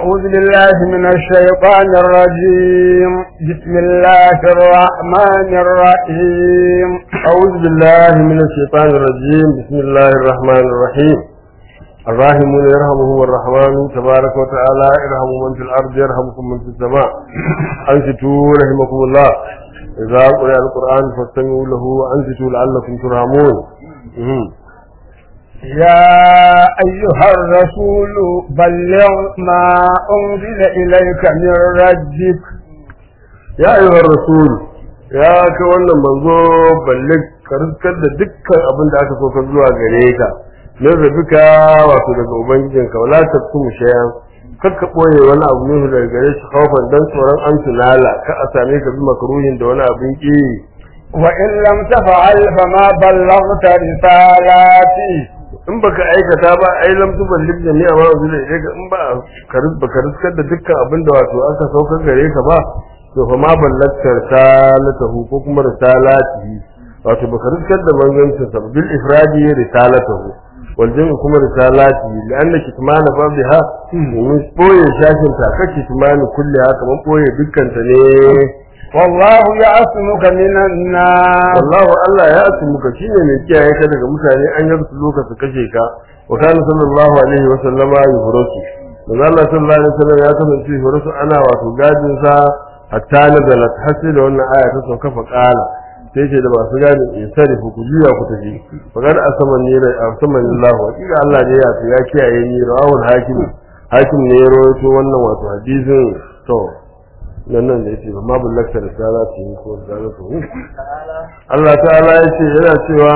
أعوذ بالله من الشيطان الرجيم بسم الله الرحمن الرحيم أعوذ بالله من الشيطان الرجيم بسم الله الرحمن الرحيم الراحمون يرحمهم الرحمن تبارك وتعالى ارحموا من في الأرض يرحمكم من في السماء أنصتوا رحمكم الله إذا قرأ القرآن فاستمعوا له وأنصتوا لعلكم ترحمون مهم. يا أيها الرسول بلغ ما أنزل إليك من ربك ya ayyuhar rasul ya ka wannan manzo balle ka riskar da dukkan abin da aka so ka zuwa gare ka min rabika wato daga ubangijinka wala tafkum shay'an kar ka boye wani abu ne daga gare shi khaufan dan tsoron an tunala ka a same ka bi makruhin da wani abin ki وإن لم تفعل فما بلغت رسالاتي in baka aikata ba ai lam tuballigh jami'a ma unzila ilayka in ba ka ris- baka riskar da dukkan abin da wato aka saukar gare ka ba to fa ma ballagta risalatahu ko kuma risalatihi wato baka riskar da manzancin sa ba, bil ifradi risalatahu wal jam'i kuma risalatihi li'anna kitmana fa biha mun boye shashin ta ka kitmani kulli haka man boye dukkan ta ne والله يعصمك من الناس wallahu Allah ya asumuka shine mai kiyaye ka daga mutane an yarsu lokaci kashe ka wa kana sallallahu alaihi wa sallama yuhrasu manzo Allah sallallahu alaihi wa sallam ya kasance yuhrasu ana wato gadin sa hatta nazalat hasi da wannan aya ta sauka fa qala sai ce da masu gadi in sarifu ku juya ku tafi fa kada asaman ne da asaman Allah wa kika Allah ne ya ya kiyaye ni rawul hakim hakim ne ya rawaito wannan wato hadisin to nan nan da yake ba ma bullakta da sala ta yi ko da za su Allah ta'ala ya ce yana cewa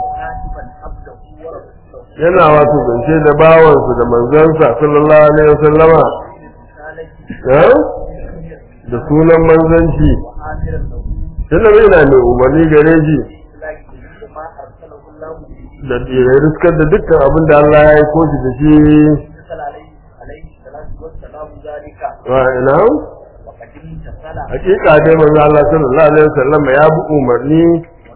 yana wato zance da bawansu da manzansa sallallahu alaihi wasallama eh? da sunan manzanci tunda bai na mai umarni gare shi da ya riskar da dukkan abin da Allah ya yi koshi da shi wa ina hakika dai manzo Allah sallallahu alaihi wasallama ya bi umarni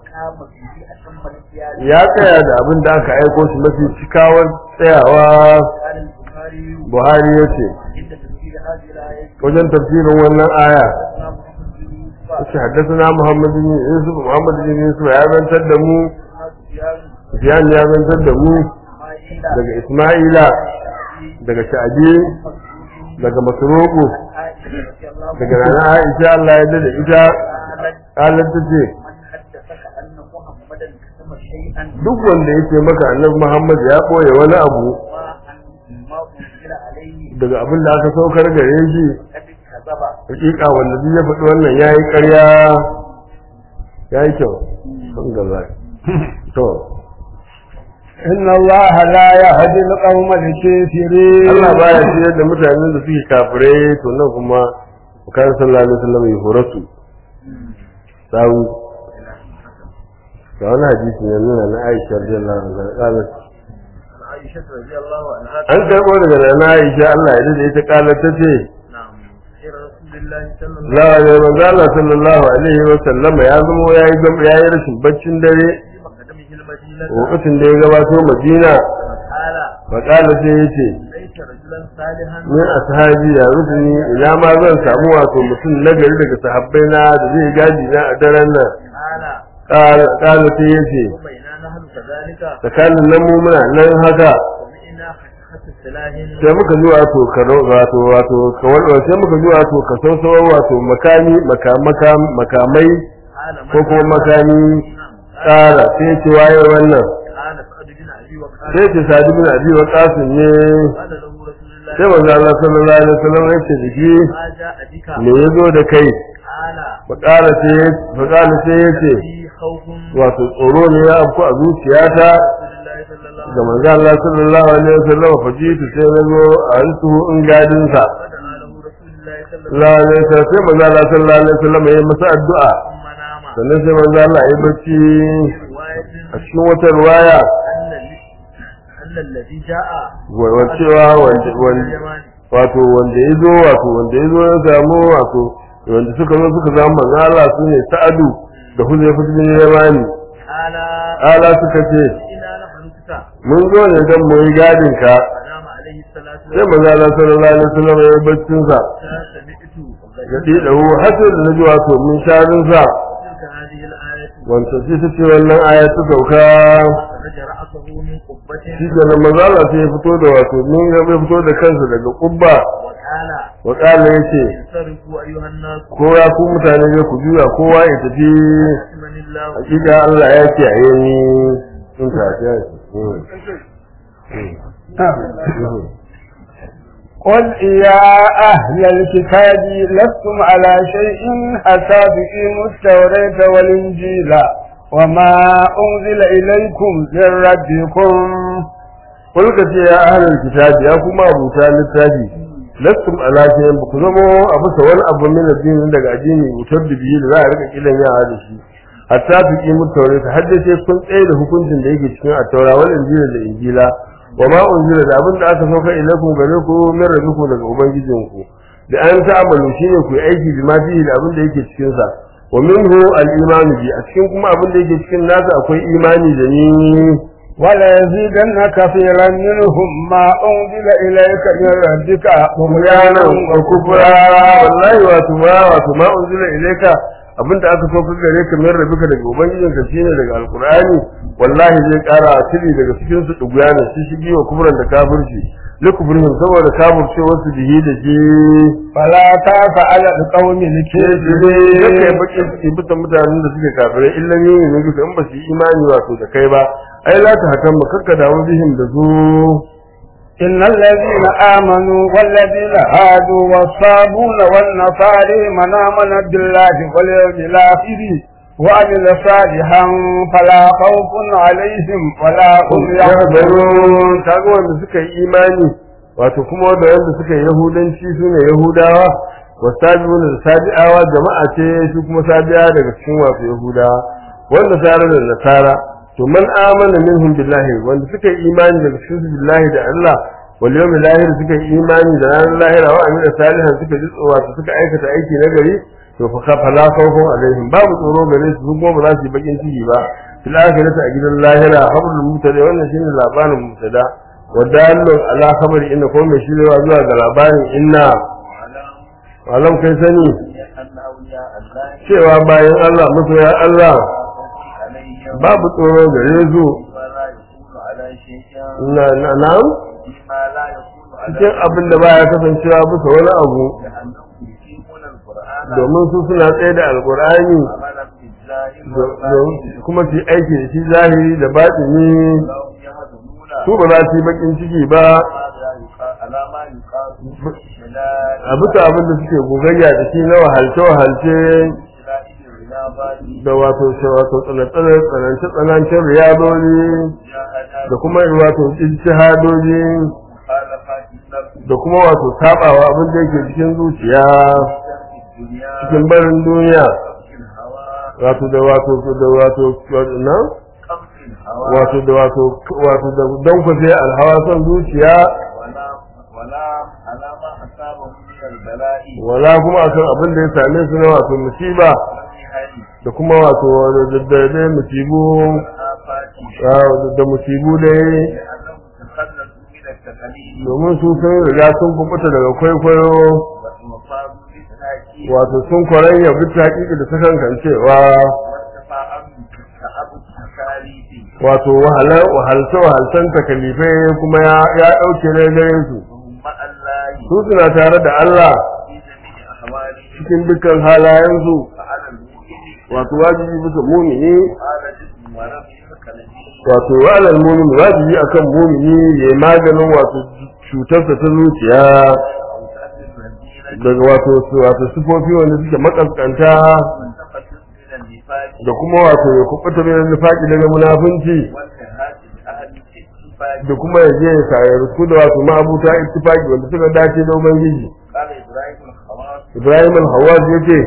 ya tsaya da abin da aka aiko shi mafi cikawar tsayawa Buhari ya ce wajen tafsirin wannan aya yace haddathana Muhammad bin Yusuf Muhammad bin Yusuf ya zantar da mu Sufyan ya zantar da mu daga Isma'ila daga Sha'bi daga Masruqu daga Nana Aisha Allah ya yarda da ita qalat tace duk wanda yake maka annabi Muhammad ya boye wani abu daga abin da aka saukar gare shi hakika wanda duk ya faɗi wannan yayi ƙarya yayi kyau sun gaza to إن الله لا يهدي القوم الكافرين Allah baya ciyar da mutanen da suke kafirai to nan kuma bukan sallallahu alaihi wasallam ya horatu sawu ga wani hadisi ne nuna na Aisha radiyallahu anha qalat عائشة رضي الله عنها an karbo daga nana Aisha Allah ya dade ita qalat tace نعم خير رسول الله صلى الله la ya manzo Allah sallallahu alaihi wasallam ya zama yayi gam yayi rashin baccin dare عليه مقدمه المدينة lokacin da ya gabato Madina قال fa qala sai yace ليس رجلا صالحا min ashabi ya rukuni ina ma zan samu wato mutum nagari daga sahabbai na da zai gaji na a daren nan قال kala sai yace وبينا نحن كذلك tsakanin nan mu muna nan haka سمعنا خشخة السلاح sai muka ji wato karo wato wato kawar sai muka ji wato ka sausawar wato makami makamaka makamai قال من ko kuma هذا؟ makami نعم. tsara sai ce waye wannan قال سعد بن أبي وقاص sai ce sadi bin abi wa qasim ne قال له رسول الله sai manzo Allah sallallahu alaihi wasallam ya ce da shi ما جاء بك me yazo da kai قال fa qala sai fa qala sai yace في خوف wato tsoro ne ya afku a zuciyata رسول الله ga صلى الله عليه manzo Allah sallallahu alaihi wasallam fa jitu sai na zo a hantu in gadin sa وسلم له رسول الله صلى الله la ne sai sai manzo Allah sallallahu alaihi wasallam ya yi masa addu'a ثم نام sannan sai manzo Allah ya yi bacci رواية a cikin wata ruwaya أن ال- أن الذي جاء wa cewa wanda wanda اليماني wato wanda ya zo wato wanda ya zo ya samu wato wanda suka zo suka zama manzo Allah su ne Sa'adu da Huzaifa bin Yamani قال ala suka ce إنا نحن كتا mun zo ne don mu yi gadin ka فنام عليه الصلاة sai manzo Allah sallallahu alaihi wasallam ya yi baccin sa سمعت ya dida hu hatta da naji wato min sharin sa تلك هذه الآية wanda sai ta ce wannan aya ta sauka خرج رأسه من قبة shi da nan manzo Allah sai ya fito da wato min ya fito da kansa daga kubba وقال wa kala yace انصرفوا أيها الناس ko ya ku mutane ne ku juya kowa ya tafi من الله hakika Allah ya ce a ni sun ta ya قل يا أهل الكتاب لستم على شيء حتى تقيموا التوراة والإنجيل وما أنزل إليكم من ربكم kulka ce ya ahlul kitabi ya kuma abuta littafi lastum ala shay'in ba ku zama a bisa wani abu min addini daga addini wutar da biyu da za a rika kilan yara da shi hatta su ki mutu taure ta hadda sai kun tsaye da hukuncin da yake cikin attaura wal injila da injila wa ma unzila da abin da aka sauka ilaikum gare ku min rabbikum daga ubangijinku da an ta'amalu shine ku yi aiki bi ma fihi da abin da yake cikin sa wa minhu al-imanu bi a cikin kuma abin da yake cikin nasa akwai imani da ni وليزيدن كثيرا منهم ما أنزل إليك من ربك طغيانا وكفرا wallahi wato ma wato ma unzila ilayka abinda aka so ka gare ka min rabbika daga ubangijin ka shine daga alqur'ani wallahi zai kara tiri daga cikin su duguyana shi shigi wa kufran da kafirci likufrihim saboda kafirce wasu bihi da ji فلا تاف على القوم yake الكافرين bakin ciki bisa mutanen da suke kafirai illa ne ne duka in ba su yi imani wato da kai ba ai la ta hakan mu kakka damu bihim da su إن الذين آمنوا والذين هادوا والصابون والنصارى من آمن بالله واليوم الآخر وعمل صالحا فلا خوف عليهم ولا هم يحزنون yahzarun kaga wanda suka yi imani wato kuma wanda wanda suka yi yahudanci su ne yahudawa wasabiun da sabi'awa jama'a ce su kuma sabi'a daga cikin wato yahudawa wanda sara da nasara to man amana minhum billahi wanda suka yi imani daga cikin su billahi da Allah wal yawmil akhir suka yi imani da ranar lahira wa amila salihan suka ji wato suka aikata aiki na gari to fa ka fala khawfun alaihim babu tsoro gare su kuma ba za su yi bakin ciki ba fil akhirati a gidan lahira habrul mutada wannan shine labarin mutada wa dalilun ala khabari inna ko mai shirewa zuwa ga labarin inna alam kai sani أن أولياء الله cewa bayan Allah masoya Allah عليهم babu tsoro gare su ولا يكون على شيء na na na'am فيما لا يكون على cikin abin da baya kasancewa bisa wani abu لأنهم يقيمون القرآن domin su suna tsaye da alkur'ani عملا بالظاهر do- والباطن do- kuma su yi aiki da shi zahiri da batini لهم يهزمون su ba za su yi bakin ciki ba ماذا يقال على ما يقال شلال a bisa abin da suke gogayya da shi na wahalce wahalce شلال الرياضات da wato wato tsanantsanar tsanance tsanancen riyadoli جاهدات da kuma wato ijtihadoji مخالفات النفس da kuma wato sabawa abin da yake cikin zuciya في الدنيا cikin barin duniya قبض الهوى wato da wato da wato na قبض الهوى wato da wato wato da don ku sai alhawa son zuciya ولا ولا على ما أصابهم من البلاء wala kuma akan abin da ya same su na wato musiba والمحن da kuma wato da da da musibu والآفات ah, da musibu dai لأنهم تخلصوا من التقاليد domin su sun riga sun kubuta daga kwaikwayo وفاضوا بالتأكيد wato sun kwaranya bisa hakiki da sakan kancewa والتفاعل كأب التكاليف wato wahalar wahalce wahalcen takalifai kuma ya ya dauke ne gare su وهم مع الله su suna tare da Allah في جميع أحوالهم cikin dukkan halayensu فعلى المؤمن wato wajibi bisa mumini قال جسم ولم يتكلم wato wa'alal mumin wajibi akan mumini ya maganin wato cutarsa ta zuciya أو تأثير الذين daga wato wato sifofi wanda suke makaskanta تقدم من النفاق da kuma wato ya kubuta min nifaqi daga munafunci والكهات بأهل الاتفاق da kuma ya je ya sayar su da wato ma'abuta ittifaqi wanda suka dace da ubangiji قال إبراهيم الخواص Ibrahim al-Hawaz yace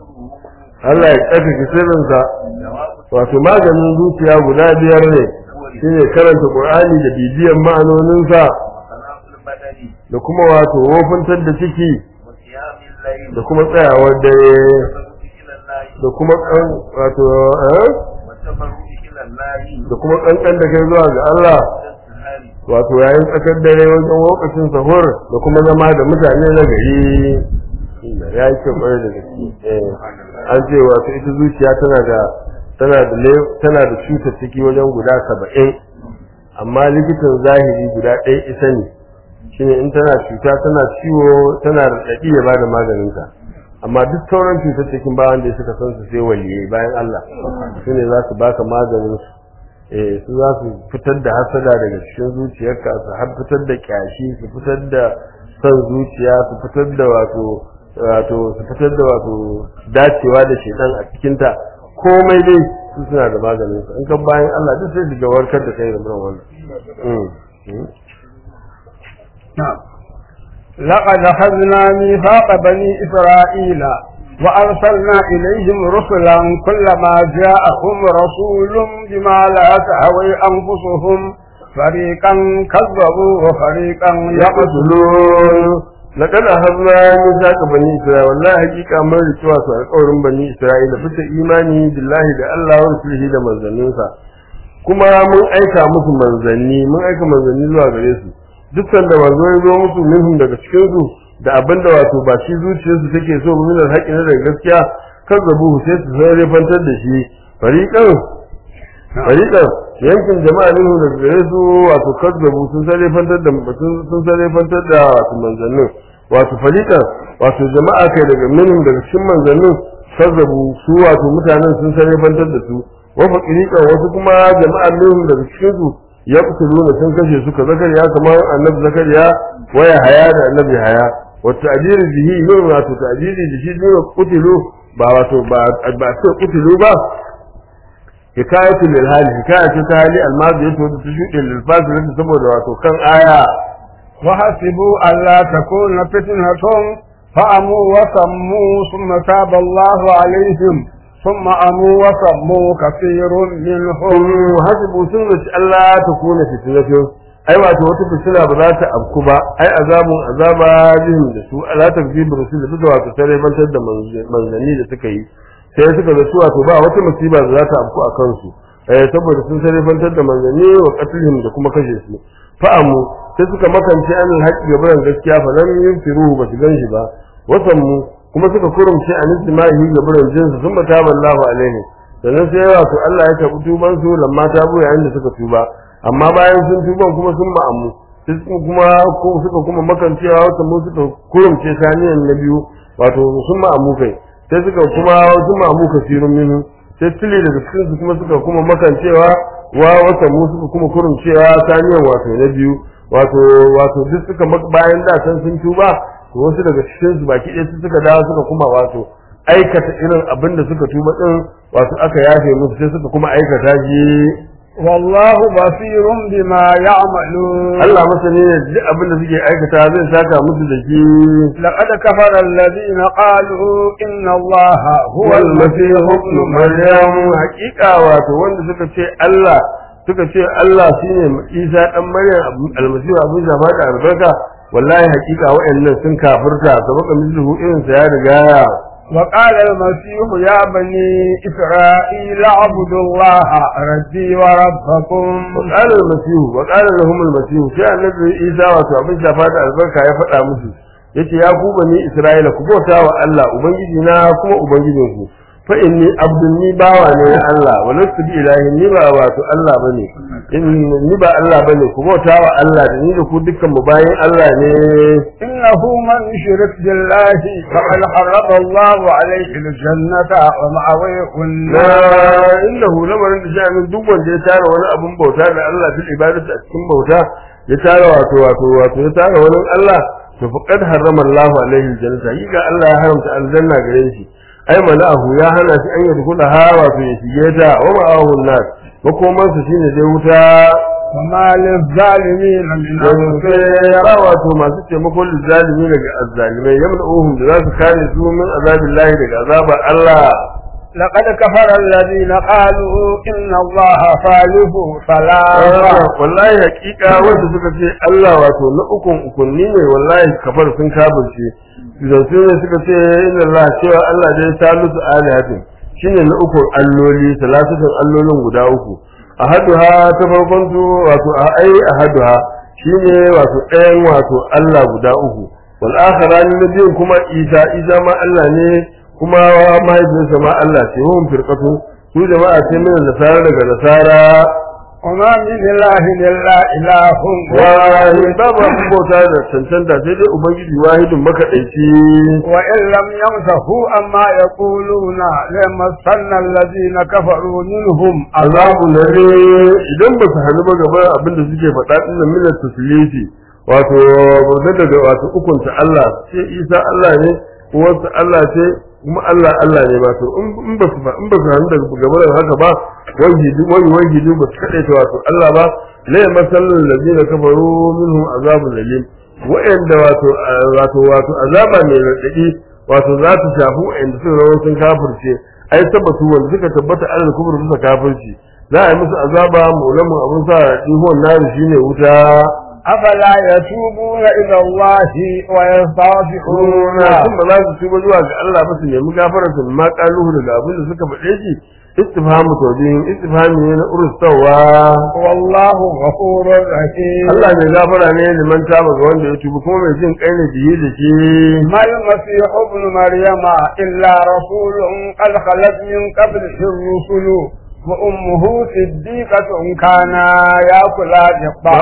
Allah ya tsaka sirrinsa جواب wato maganin zuciya guda biyar ne shine karanta Qur'ani da bibiyan ma'anoninsa وصلاة البدن da kuma wato wofintar da ciki وقيام الليل da kuma tsayawar dare والتبرك إلى الله da kuma kan wato eh والتبرك إلى الله da kuma kankan da kai zuwa ga Allah والسهر wato yayin tsakar dare wajen lokacin sahur da kuma zama da mutane na gari ya yi kyau kwarai da gaske eh an ce wato ita zuciya tana da tana da le- tana da cutar ciki wajen guda saba'in amma likitan zahiri guda ɗaya isa ne shine in tana cuta tana ciwo tana raɗaɗi ya bada maganinta amma duk sauran cutar cikin ba wanda suka san su sai waliyai bayan Allah su ne za su baka maganin su eh su za su fitar da hasada daga cikin zuciyarka su har fitar da kyashi su fitar da son zuciya su fitar da wato wato su fitar da wato dacewa da shedan a cikin ta komai dai su suna da maganin su in kan bayan Allah duk sai su ga warkar da kai da wannan mm mm. نعم لقد أخذنا ميثاق بني إسرائيل وأرسلنا إليهم رسلا كلما جاءهم رسول بما لا تهوي أنفسهم فريقا كذبوا وفريقا يقتلون laqad ahadna mithaqa bani isra'ila wallahi hakika mun rike wasu alƙawarin bani isra'ila bisa imani billahi da Allah wa rasulihi da manzanninsa kuma mun aika musu manzanni mun aika manzanni zuwa gare su duk sanda manzo ya zo musu minhum daga cikin su da abinda wato ba shi zuciyarsu take so ba min alhaqi na daga gaskiya kazzabu sai su sai fantar da shi fariqan fariqan yankin jama'a ne daga gare su wato kazzabu sun sai fantar da sun sun sai fantar da wato manzannin wato fariqan wato jama'a kai daga minhum daga cikin manzannin kazzabu su wato mutanen sun sai fantar da su wa faqiriqan wasu kuma jama'a minhum daga cikin su ya kusuruna sun kashe su ka zakariya kamar annabi zakariya waya haya da annabi haya wata ajiri bihi yin wato ta ajiri da shi ne kutilu ba wato ba ba ce kutilu ba hikayatu lil hali hikayatu ta hali almazi yato da tushuɗe lil fasil saboda wato kan aya وحسبوا ألا تكون فتنة فأموا وسموا ثم تاب الله عليهم ثم أموا وسموا كثير منهم hasibu sun zaci Allah ta kone fitnatun ai wato wata fitina ba za ta afku ba ai azabun azaba jihim da su ala takzibu rasul da wato tare bantar da manzanni da suka yi sai suka zaci wato ba wata musiba da za ta afku a kansu eh saboda sun tare bantar da manzanni wa qatlihim da kuma kashe su fa'amu sai suka makance an haƙi gaban gaskiya fa lam yunfiruhu ba su ganshi ba wasanmu kuma suka kurumce an istimahi gaban jinsu sun bata ballahu alaihi sannan sai wato Allah ya karɓi tuban su lamma ta buya yayin da suka tuba amma bayan sun tuban kuma sun ma'amu sai suka kuma ko suka kuma makancewa wata mu suka kurumce saniyan na biyu wato sun ma'amu kai sai suka kuma sun ma'amu kasirun minu sai tile daga cikin su kuma suka kuma makancewa wa wata mu suka kuma kurumcewa saniyan wato na biyu wato wato duk suka bayan da san sun tuba to wasu daga cikin su baki ɗaya su suka dawo suka kuma wato aikata irin abin da suka tuba din wato aka yafe musu sai suka kuma aikata shi والله بصير بما يعملون Allah masani ne duk abin da suke aikata zai saka musu da shi لقد كفر الذين قالوا إن الله هو wal المسيح masihu ابن ibn مريم maryam hakika wato wanda suka ce Allah suka ce Allah shine Isa dan Maryam almasihu abin zama da albarka wallahi hakika wa'annan sun kafirta sabaka mislihu irin sa ya riga وقال المسيح يا بني إسرائيل اعبدوا الله ربي وربكم وقال المسيح وقال لهم المسيح sai annabi Isa wato abin shafa da albarka ya faɗa musu yace ya ku bani Isra'ila ku bauta wa Allah ubangiji na kuma ubangijin ku fa inni abdun ni bawa ne na Allah walastu bi ilahi ni ba wato Allah bane in ni ba Allah bane ku bauta wa Allah da ni da ku dukkan mu bayin Allah ne إنه من يشرك بالله فقد حرم الله عليه الجنة ومأويه na النار innahu lamarin da sha'anin duk wanda ya tara wani abun bauta da Allah fil ibadati a cikin bauta ya tara wato wato wato ya tara wani Allah to faqad harrama Allahu alaihi aljannata yi ga Allah ya haramta aljanna gare shi ai mala'ahu ya hana shi an yadkhula ha wato ya shige ta wa ma'ahu an-nar makoman su shine dai wuta وما للظالمين من yanzu أنصار sai ya wato masu taimakon zalimi daga azzalimai yamna'uhum da za su kare su min azabillahi daga azabar Allah لقد كفر الذين قالوا إن الله ثالث ثلاثة wallahi hakika wanda suka ce Allah wato na ukun ukunni ne wallahi kafar sun kafirce idan su ne suka ce inna Allah cewa Allah dai salisu alihatin shine na ukun alloli salatun allolin guda uku ahaduha ta farkon su wato a ai ahaduha shine wato ɗayan wato Allah guda uku wal akharani na biyun kuma Isa Isa ma Allah ne kuma mahaifinsa ma Allah ce hum firqatu su jama'a ce min nasara daga nasara وما من إله إلا إله wahid واحد babu abin bauta da cancanta sai dai ubangiji wahidin makaɗaici وإن لم يمسكوا أما يقولون لمسنا الذين كفروا منهم azabu na ne idan ba su hannu ba gaba abin da suke faɗa ɗin nan minar tasliti wato bauta daga wato ukunta Allah ce Isa Allah ne uwarsa Allah ce kuma Allah Allah ne wato in ba su in ba su hannu daga gaba da haka ba wajidi wani wajidi ba su kaɗe ta wato Allah ba la masallul ladina kafaru minhum azabun alim wa'anda wato wato wato azaba mai radadi wato za ta shafi wa'anda suka rawa sun kafirce ai tabbatu wanda suka tabbata alal kubur suka kafirci za a yi musu azaba mulamun abun sa ihon nari shine wuta أفلا يتوبون إلى الله ويستغفرون sun ba za su tuba zuwa ga Allah ba su nemi gafarar su ma kaluhu daga abin da suka faɗe shi istifhamu tawbin istifhami ne na urustawa والله غفور رحيم Allah mai gafara ne liman taba ga wanda ya tuba kuma mai jin kai ne biye da shi ما المسيح ابن مريم إلا رسول قد خلت من قبله الرسل وأمه صديقة كانا يأكلان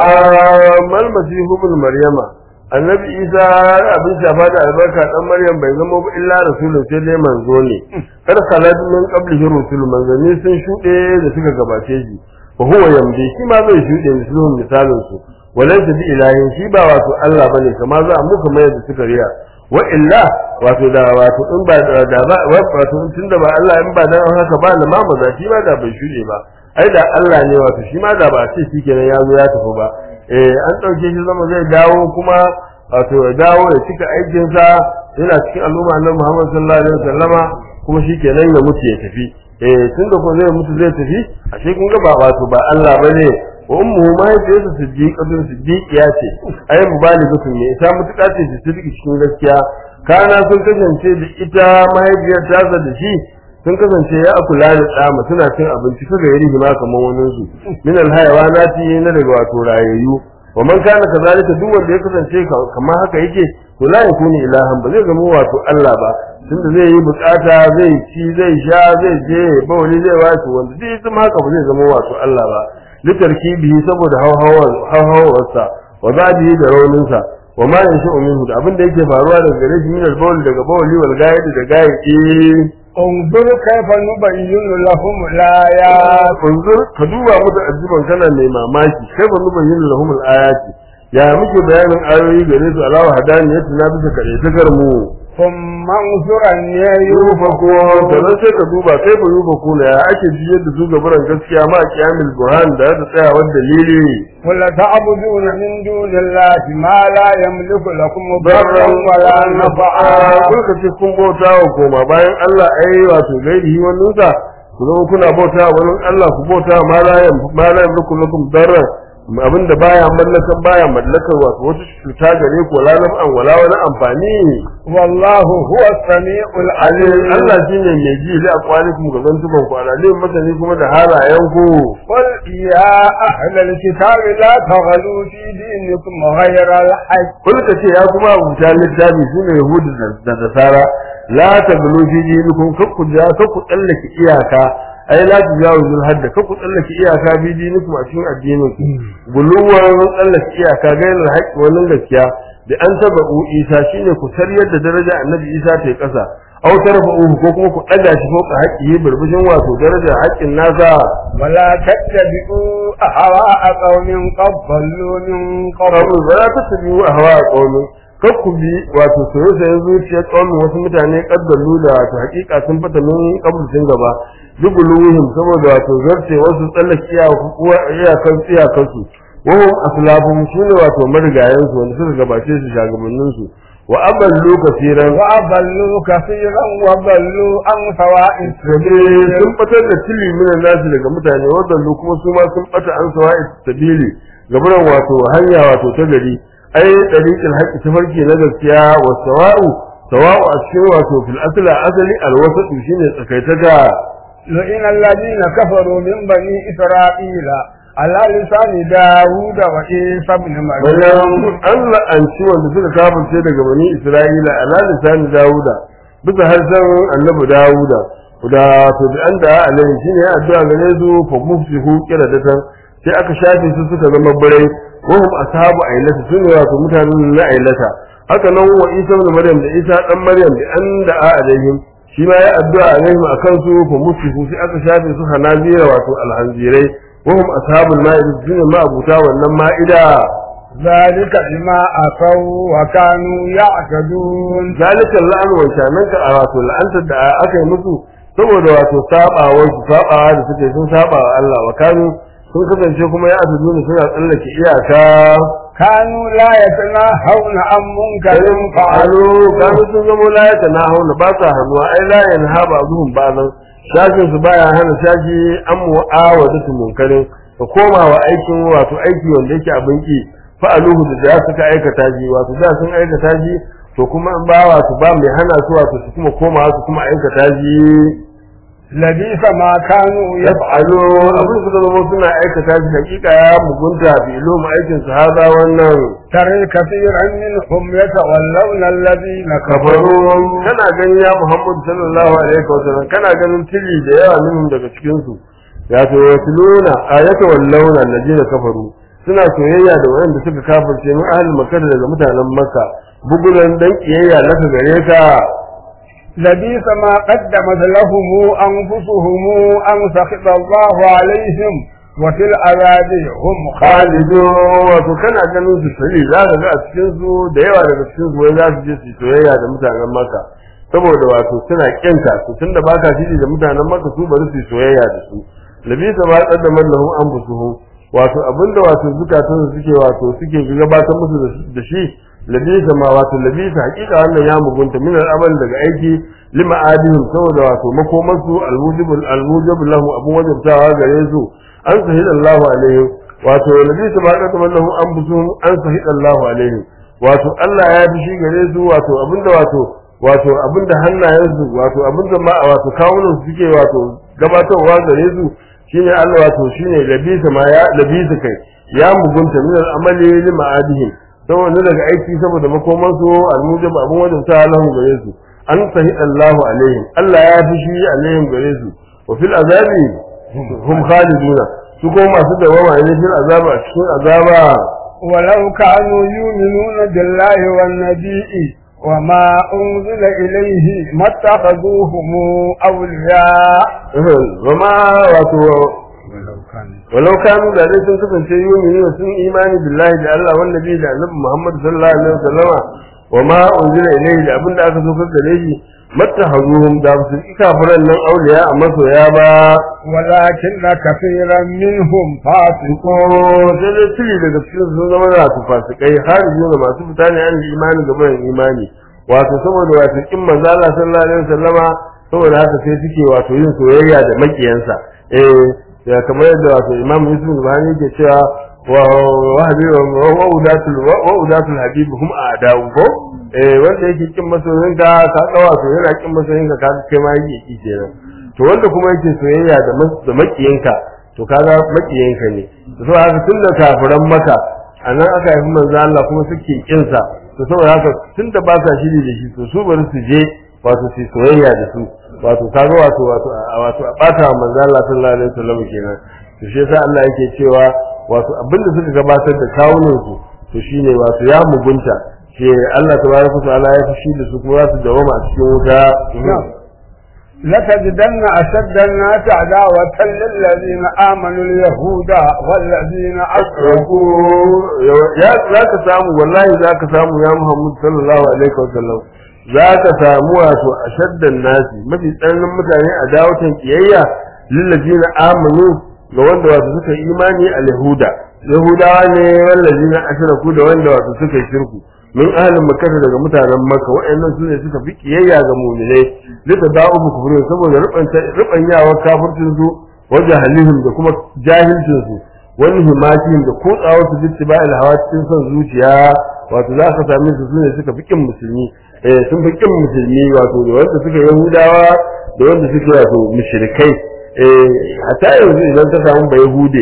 الطعام mal masihu ibn maryama annabi isa abin shafa da albarka dan maryam bai zama ba illa rasulun sai dai manzo ne kar khalad min qablihi rusul manzanni sun shuɗe da suka gabace shi wa huwa yamdi shi ma zai shuɗe misalin misalin su walaysa bi ilahin shi ba wato Allah bane kama za a muka mai da suka riya wa illa wato da wato in ba da da ba wato tunda ba Allah in ba dan haka ba na ma maza shi ma da bai shuɗe ba ai da Allah ne wato shi ma da ba ce shi kenan ya zo ya tafi ba eh an ɗauke shi zama zai dawo kuma wato ya dawo ya cika aikinsa yana cikin al'umma na Muhammad sallallahu alaihi wasallama kuma shi kenan ya mutu ya tafi eh tunda ko zai mutu zai tafi ashe kun ga ba wato ba Allah bane wa ummuhu mahaifiyarsa siddiqatun siddiqiya ce ai mubaligatun ne ita mutuka ce da siddiqi cikin gaskiya kana sun kasance da ita mahaifiyar tasa da shi sun kasance ya akula da tsama suna cin abinci kaga yari ma kamar wani su min alhayawanati na daga wato rayayyu wa man kana kazalika duk wanda ya kasance kamar haka yake to la yakuni ilahan ba zai zama wato Allah ba tunda zai yi bukata zai ci zai sha zai je bawali zai wato wanda zai zama haka ba zai zama wato Allah ba litarkibihi saboda hawhawar hawhawarsa wa zadihi da rauninsa wa ma yanshu minhu da abin da yake faruwa daga gare shi min al-bawl daga bawli wal gaid da gaidi انظر كيف نبين لهم الآيات unzur ka duba musu ajiban kana mai mamaki kai ba mu bayyana lahum al-ayati ya muke bayanin ayoyi gare su alawa hadaniyatu na bisa kare takar mu ثم انظر أن yufa ko sannan sai ka duba kai ba yufa ko ya ake jiyar da su gabaran gaskiya ma kiyamil burhan da da tsayawar dalili ولا تعبدون من دون الله ما لا يملك لكم ضرا barran ولا نفعا kun ka ce kun bauta wa koma bayan Allah ai wato gairihi wannan sa ku zama kuna bauta wa wani Allah ku bauta ma la yam ma la yamliku lakum darran abinda baya mallakan baya mallakar wato wata cuta gare ku wala naf'an wala wani amfani والله هو السميع alim العليم Allah shine mai ji li aqwalikum ga zantuban ku alim masani kuma da halayen ku قل يا أهل الكتاب لا تغلوا في دينكم غير الحق kun ka ce ya kuma abuta littafi sune yahudu da- da nasara la taglu fi dinikum kakku ja kakku tsallake iyaka ai la tujawizu al-hadd kakku tsallake iyaka fi dinikum a cikin addinin ku guluwan tsallake iyaka gairar haƙƙi wannan gaskiya da an taba isa shine ku sariyar da daraja annabi isa ta yi ƙasa aw tarfa'uhu ko kuma ku ɗaga shi ko haƙƙi burbushin wato darajar haƙƙin nasa ولا تتبعوا أهواء قوم قد ضلوا من قبل qalu ba za ta tabi wa hawa qaumin kar ku bi wato soyayya sayan zuciyar qaumin wasu mutane kaddalu da wato hakika sun fata min qabl sun gaba dubuluhum saboda wato zarce wasu tsallake iyakan iyakan su wahum aslafum shine wato marigayen su wanda suka gabace su shagabannin su wa aballu kafiran وأضلوا كثيرا وضلوا عن سواء السبيل sun batar da tili minan nasu daga mutane wadanda kuma su ma sun bata an sawa'i sabili gaburan wato hanya wato ta gari ai dariqil haqqi tafarki na gaskiya wa sawa'u sawa'u a cikin wato fil asla asali alwasatu shine tsakaitaka لئن الذين كفروا من بني إسرائيل على لسان داود وعيسى بن مريم bayan an la'anci wanda suka kafirce daga bani isra'ila ala lisan dawuda bisa harshen annabi dawuda da to da an da alai shine ya addu'a gare su fa mufsihu qiradatan sai aka shafe su suka zama birai wa hum ashabu ailata sune wato mutanen na ailata haka nan wa isa ibn maryam da isa dan maryam da an da alaihim shi ma ya addu'a alaihim akan su fa mufsihu sai aka shafe su hanazira wato alhanzirai wa hum ashabul ma'ida sune ma abuta wannan ma'ida ذلك بما أتوا وكانوا يعتدون zalika la'an wa shananka a wato la'antar da aka yi musu saboda wato sabawa su sabawa da suke sun saba wa Allah wa kanu sun kasance kuma ya azu ne suna tsallake iyaka كانوا لا يتناهون عن منكر karin fa'alu kanu sun zama la ya tana hauna ba sa hannuwa ai la ya naha ba zuhun ba nan shashin su baya hana shashi an mu'awadatu munkarin ka koma wa aikin wato aiki wanda yake abin ki fa'aluhu da da suka aikata shi wato da sun aikata shi to kuma in ba wato ba mai hana su wato su kuma koma su kuma aikata shi لبيس ما كانوا yaf'alu abin su da zama suna aikata shi hakika ya mugunta bi ilmu aikin su haza wannan ترى كثيرا منهم يتولون الذين kafaru كفروا kana ganin ya Muhammad sallallahu alaihi wa sallam kana ganin tili da yawa minhum daga cikin su ya to yatluna ayata wallawna alladina kafaru suna soyayya da wanda suka kafirce mu ahlul makkah daga mutanen makka bugulan dan kiyayya laka gare ka لبيس ما قدمت لهم أنفسهم أن سخط الله عليهم وفي العذاب هم khalidu wato kana ganin su sari za ka ga a cikin su da yawa daga cikin su wai za su je su soyayya da mutanen makka saboda wato suna kinka su tunda baka shiri da mutanen makka su bari su soyayya da su labisa ma qaddama lahum anfusuhum wato abinda wato zukatan su suke wato suke gabatar musu da shi labisa ma wato labisa hakika wannan ya mugunta min al'amal daga aiki lima adihim saboda wato makomansu almujibul almujibul lahu abun wajibtawa gare su an sahid Allahu alaihim wato labisa ma qaddama lahum anfusuhum an sahid Allahu alaihim wato Allah ya fi shi gare su wato abinda wato wato abinda hannayensu wato abinda ma wato kawunan su suke wato gabatarwa gare su shine Allah wato shine labisa ma ya labisa kai ya mugunta min al'amali lima adihim saboda daga aiki saboda makoman su almujib abun wajen ta lahu gare su an sahi Allahu alaihim Allah ya fi shi alaihim gare su wa fil azabi hum khaliduna su ko masu dawama ne fil azaba a cikin azaba ولو كانوا يؤمنون بالله والنبي وما أنزل إليه ما اتخذوهم أولياء zama wato ولو كانوا walau kanu da dai sun kasance yumini sun imani billahi da Allah wanda bi da annabi Muhammad sallallahu alaihi wasallama wa ma unzila ilayhi da abinda aka so gare shi mattahazuhum da su kafiran nan auliya a masoya ba ولكن كثيرا منهم فاسقون ko sai dai tuli daga cikin sun zama da su fasikai har da masu fita ne an imani ga bayan imani wato saboda wato kin manzo Allah sallallahu alaihi wasallama saboda haka sai suke wato yin soyayya da makiyansa eh ya kamar yadda wato Imam Yusuf Buhari ke cewa wa wa habibu wa udatul wa udatul habib hum a'da'u ko eh wanda yake kin masoyin ka ka ga wato yana kin masoyin ka ka kai ma yake ki kenan to wanda kuma yake soyayya da da makiyanka to kaga makiyanka ne to haka tunda kafiran maka anan aka yi manzo Allah kuma suke kin sa to saboda haka tunda ba sa shiri da shi to su bari su je wato su soyayya da su wato kaga wato wato wato a bata wa manzo Allah sallallahu alaihi wasallam kenan to shi yasa Allah yake cewa wato abinda suka gabatar da kawunan su to shine wato ya mugunta shi Allah tabaraka wa ta'ala ya fushi da su kuma za su dawama a cikin wuta لتجدن أشد الناس عداوة للذين آمنوا اليهود والذين أشركوا ya za ka samu wallahi za ka samu ya Muhammad sallallahu alaihi wasallam za ka samu wato ashaddan nasi mafi tsananin mutane a dawatan kiyayya lillazina amanu ga wanda wato suka yi imani al yahuda yahudawa ne wallazina ashraku da wanda wato suka yi shirku min ahlin makkah daga mutanen makka waɗannan su ne suka fi kiyayya ga mu'minai lita da'u kufrin saboda rubanta rubanyawa kafircin su wajen halihim da kuma jahilcin su wani himatin da kutsawa su jitti ba hawa cikin son zuciya wato za ka same su sune suka fi kin musulmi eh sun fi kin musulmi wato da wanda suka yahudawa da wanda suke wato mushrikai eh hatta yanzu idan ka samu ba yahude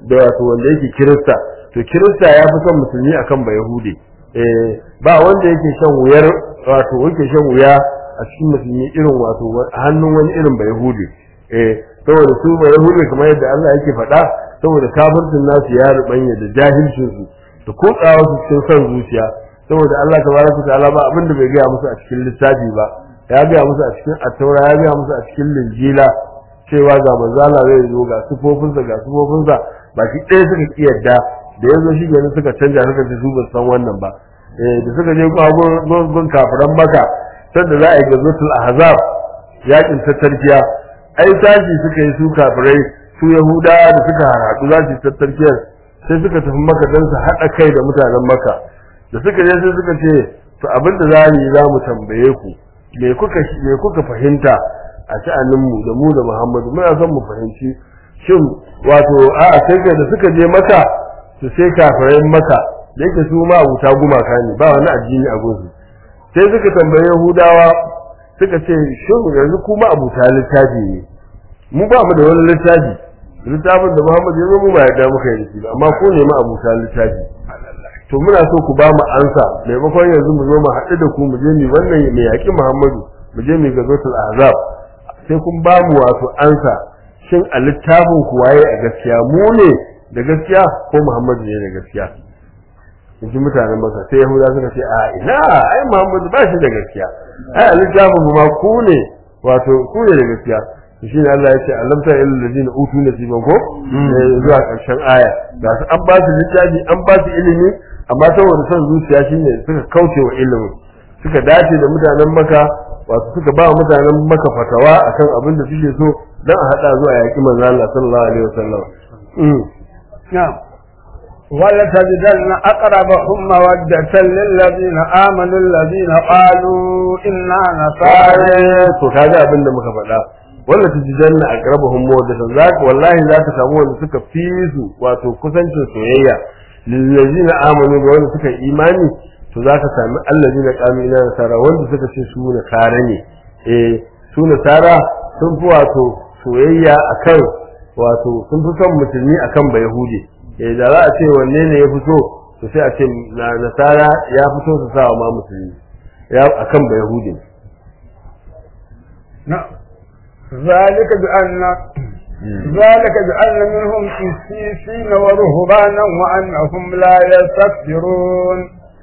da wato wanda yake kirista to kirista ya fi son musulmi akan ba yahudi eh ba wanda yake shan wuyar wato yake shan wuya a cikin musulmi irin wato hannun wani irin ba yahudi eh saboda su ba yahudi kamar yadda Allah yake faɗa saboda kafircin nasu ya rubanya da jahilcin su da kotsawa su cikin son zuciya saboda Allah tabaraka ta'ala ba abin da bai gaya musu a cikin littafi ba ya gaya musu a cikin attaura ya gaya musu a cikin linjila cewa ga manzala zai zo ga sufofinsa ga sufofinsa baki ɗaya suka kiyarda da ya zo shi gani suka canja suka ce su ba san wannan ba eh da suka je gun kafiran maka sanda za a yi gazotul ahzab yakin tattarkiya ai tashi suka yi su kafirai su yahuda da suka haɗu za su yi tattarkiyar sai suka tafi maka don su haɗa kai da mutanen maka da suka je sai suka ce to abin da za mu yi za mu tambaye ku me kuka me kuka fahimta a sha'aninmu da mu da Muhammadu muna son mu fahimci shin wato a'a sai kai da suka je maka su sai kafirai maka da yake su ma abuta gumaka ne ba wani addini a gunsu sai suka tambayi Yahudawa suka ce shin yanzu kuma abuta littafi ne mu ba mu da wani littafi littafin da Muhammadu ya zo mu ba yarda muka yi da shi ba amma ko ne ma abuta littafi to muna so ku ba mu ansa maimakon yanzu mu zo mu haɗu da ku mu je mu wannan mai yaƙi Muhammadu mu je mu ga zotul azab sai kun ba mu wato ansa shin a littafin ku waye a gaskiya mu ne da gaskiya ko Muhammadu ne da gaskiya in ji mutanen maka sai Yahuda suka ce a ina ai Muhammadu ba shi da gaskiya ai a littafin mu ma ku ne wato ku ne da gaskiya shi ne Allah ya ce alamta ilal ladina utu nasiban ko zuwa karshen aya ga su an ba su littafi an ba su ilimi amma saboda son zuciya shine suka kauce wa ilimin suka dace da mutanen maka wato suka ba mutanen maka fatawa akan abin da suke so dan a hada zuwa yaki manzo Allah sallallahu alaihi wasallam na'am ولتجدن أقربهم مودة للذين آمنوا الذين قالوا إنا نصارى to kaga abin da muka faɗa wanda ta ji janna a ƙarabahun mawadatan za ka wallahi za ta samu wanda suka fi su wato kusancin soyayya lillazi na amanu ga wanda suka imani to za ka sami allazi na ƙami na nasara wanda suka ce su nasara ne eh su nasara sun fi wato soyayya akan wato sun fi son musulmi akan ba yahudi eh da za a ce wanne ne ya fito to sai a ce na nasara ya fito su sa ma musulmi ya akan ba yahudi نعم ذلك بأن ذلك بأن منهم قسيسين ورهبانا وأنهم لا يستكبرون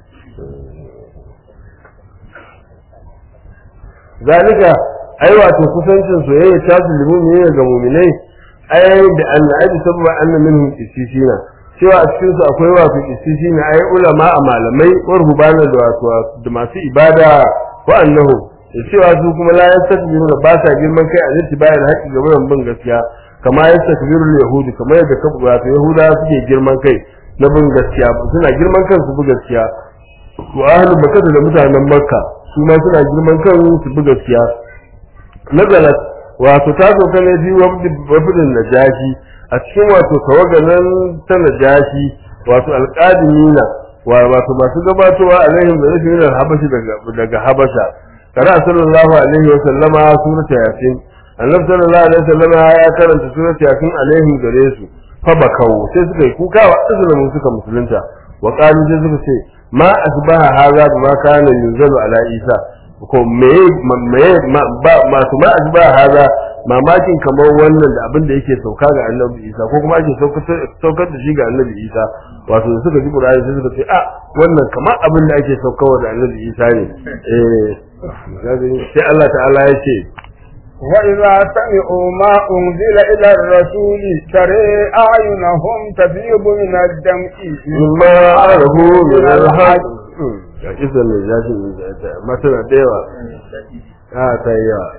zalika ai wato kusancin soyayya ta zulmi ne ga mu'minai ai da an aji sabba anna minhum qisisina cewa a cikin su akwai wato qisisina ai ulama a malamai wa rubana da wato da masu ibada wa annahu da cewa su kuma la yastakbiru da ba sa girman kai a zai bayan haƙi ga wurin bin gaskiya kama yastakbiru yahudi kamar yadda ka wato yahuda suke girman kai na bin gaskiya suna girman kansu bi gaskiya wa ahlul makkah da mutanen makka su ma suna girman kan su bi gaskiya nazalat wato ta zo ne bi wabdin najashi a cikin wato tawaganan ta najashi wato alqadimina wa wato masu gabatowa alaihim da rashin yin habashi daga daga habasha kana sallallahu alaihi wa sallama surata yasin annabi sallallahu alaihi wa sallama ya karanta surata yasin alaihim gare su fa bakau sai suka yi kuka wa azlamu suka musulunta wa qalu sai suka ce ma asbaha hadha bima kana yunzalu ala isa ko me me ba masu ma asbaha hadha mamakin kamar wannan da abin da yake sauka ga annabi isa ko kuma ake saukar da shi ga annabi isa wato da suka ji qur'ani sai suka ce a wannan kamar abin da ake saukarwa da annabi isa ne eh sai Allah ta'ala ya ce وإذا سمعوا ما أنزل إلى الرسول ترى أعينهم تفيض من الدمع مما عرفوا من الحق ga kisan mai zafi masana da yawa a ta yi yawa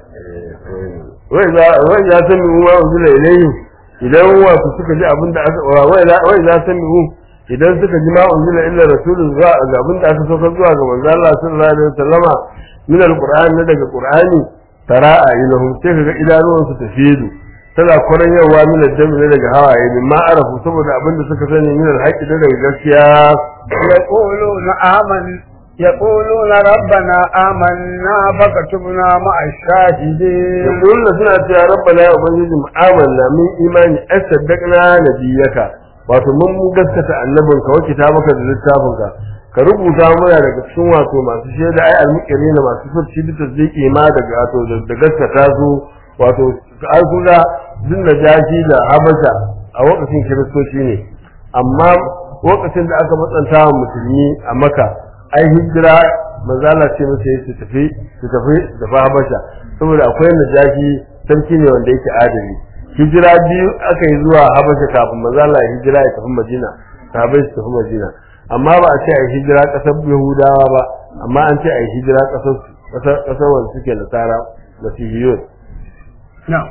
wai za ta mi wa uzula ilayhi idan wasu suka ji abin da aka wai za ta mi idan suka ji ma unzila illa rasulun zuwa ga abin da aka sauka zuwa ga manzo Allah sallallahu alaihi wasallama min alqur'ani na daga qur'ani tara a ilahum sai kaga idanuwan su tafidu tana kwaran yawa min addami ne daga hawaye min ma arafu saboda abin da suka sani min alhaqi da daga gaskiya يقولون آمن يقولون ربنا آمنا فكتبنا مع الشاهدين yaquluna suna cewa rabbana ya ubangiji mu amanna min imani asaddaqna nabiyaka wato mun gaskata annabinka wa kitabaka da littafinka ka rubuta muna daga cikin wato masu shaida ai almuqiri na masu furci da tasdiki ma daga wato da gaskata su wato an kula din da jaji da habasha a lokacin kiristoci ne amma lokacin da aka matsanta wa musulmi a maka ai hijira manzala ce masa su tafi su tafi da habasha saboda akwai najashi sarki ne wanda yake adali hijira biyu aka yi zuwa habasha kafin manzala ya hijira ya tafi madina sahabai su tafi madina amma ba a ce a yi hijira ƙasar yahudawa ba amma an ce a yi hijira ƙasar ƙasar wanda suke nasara masihiyun نعم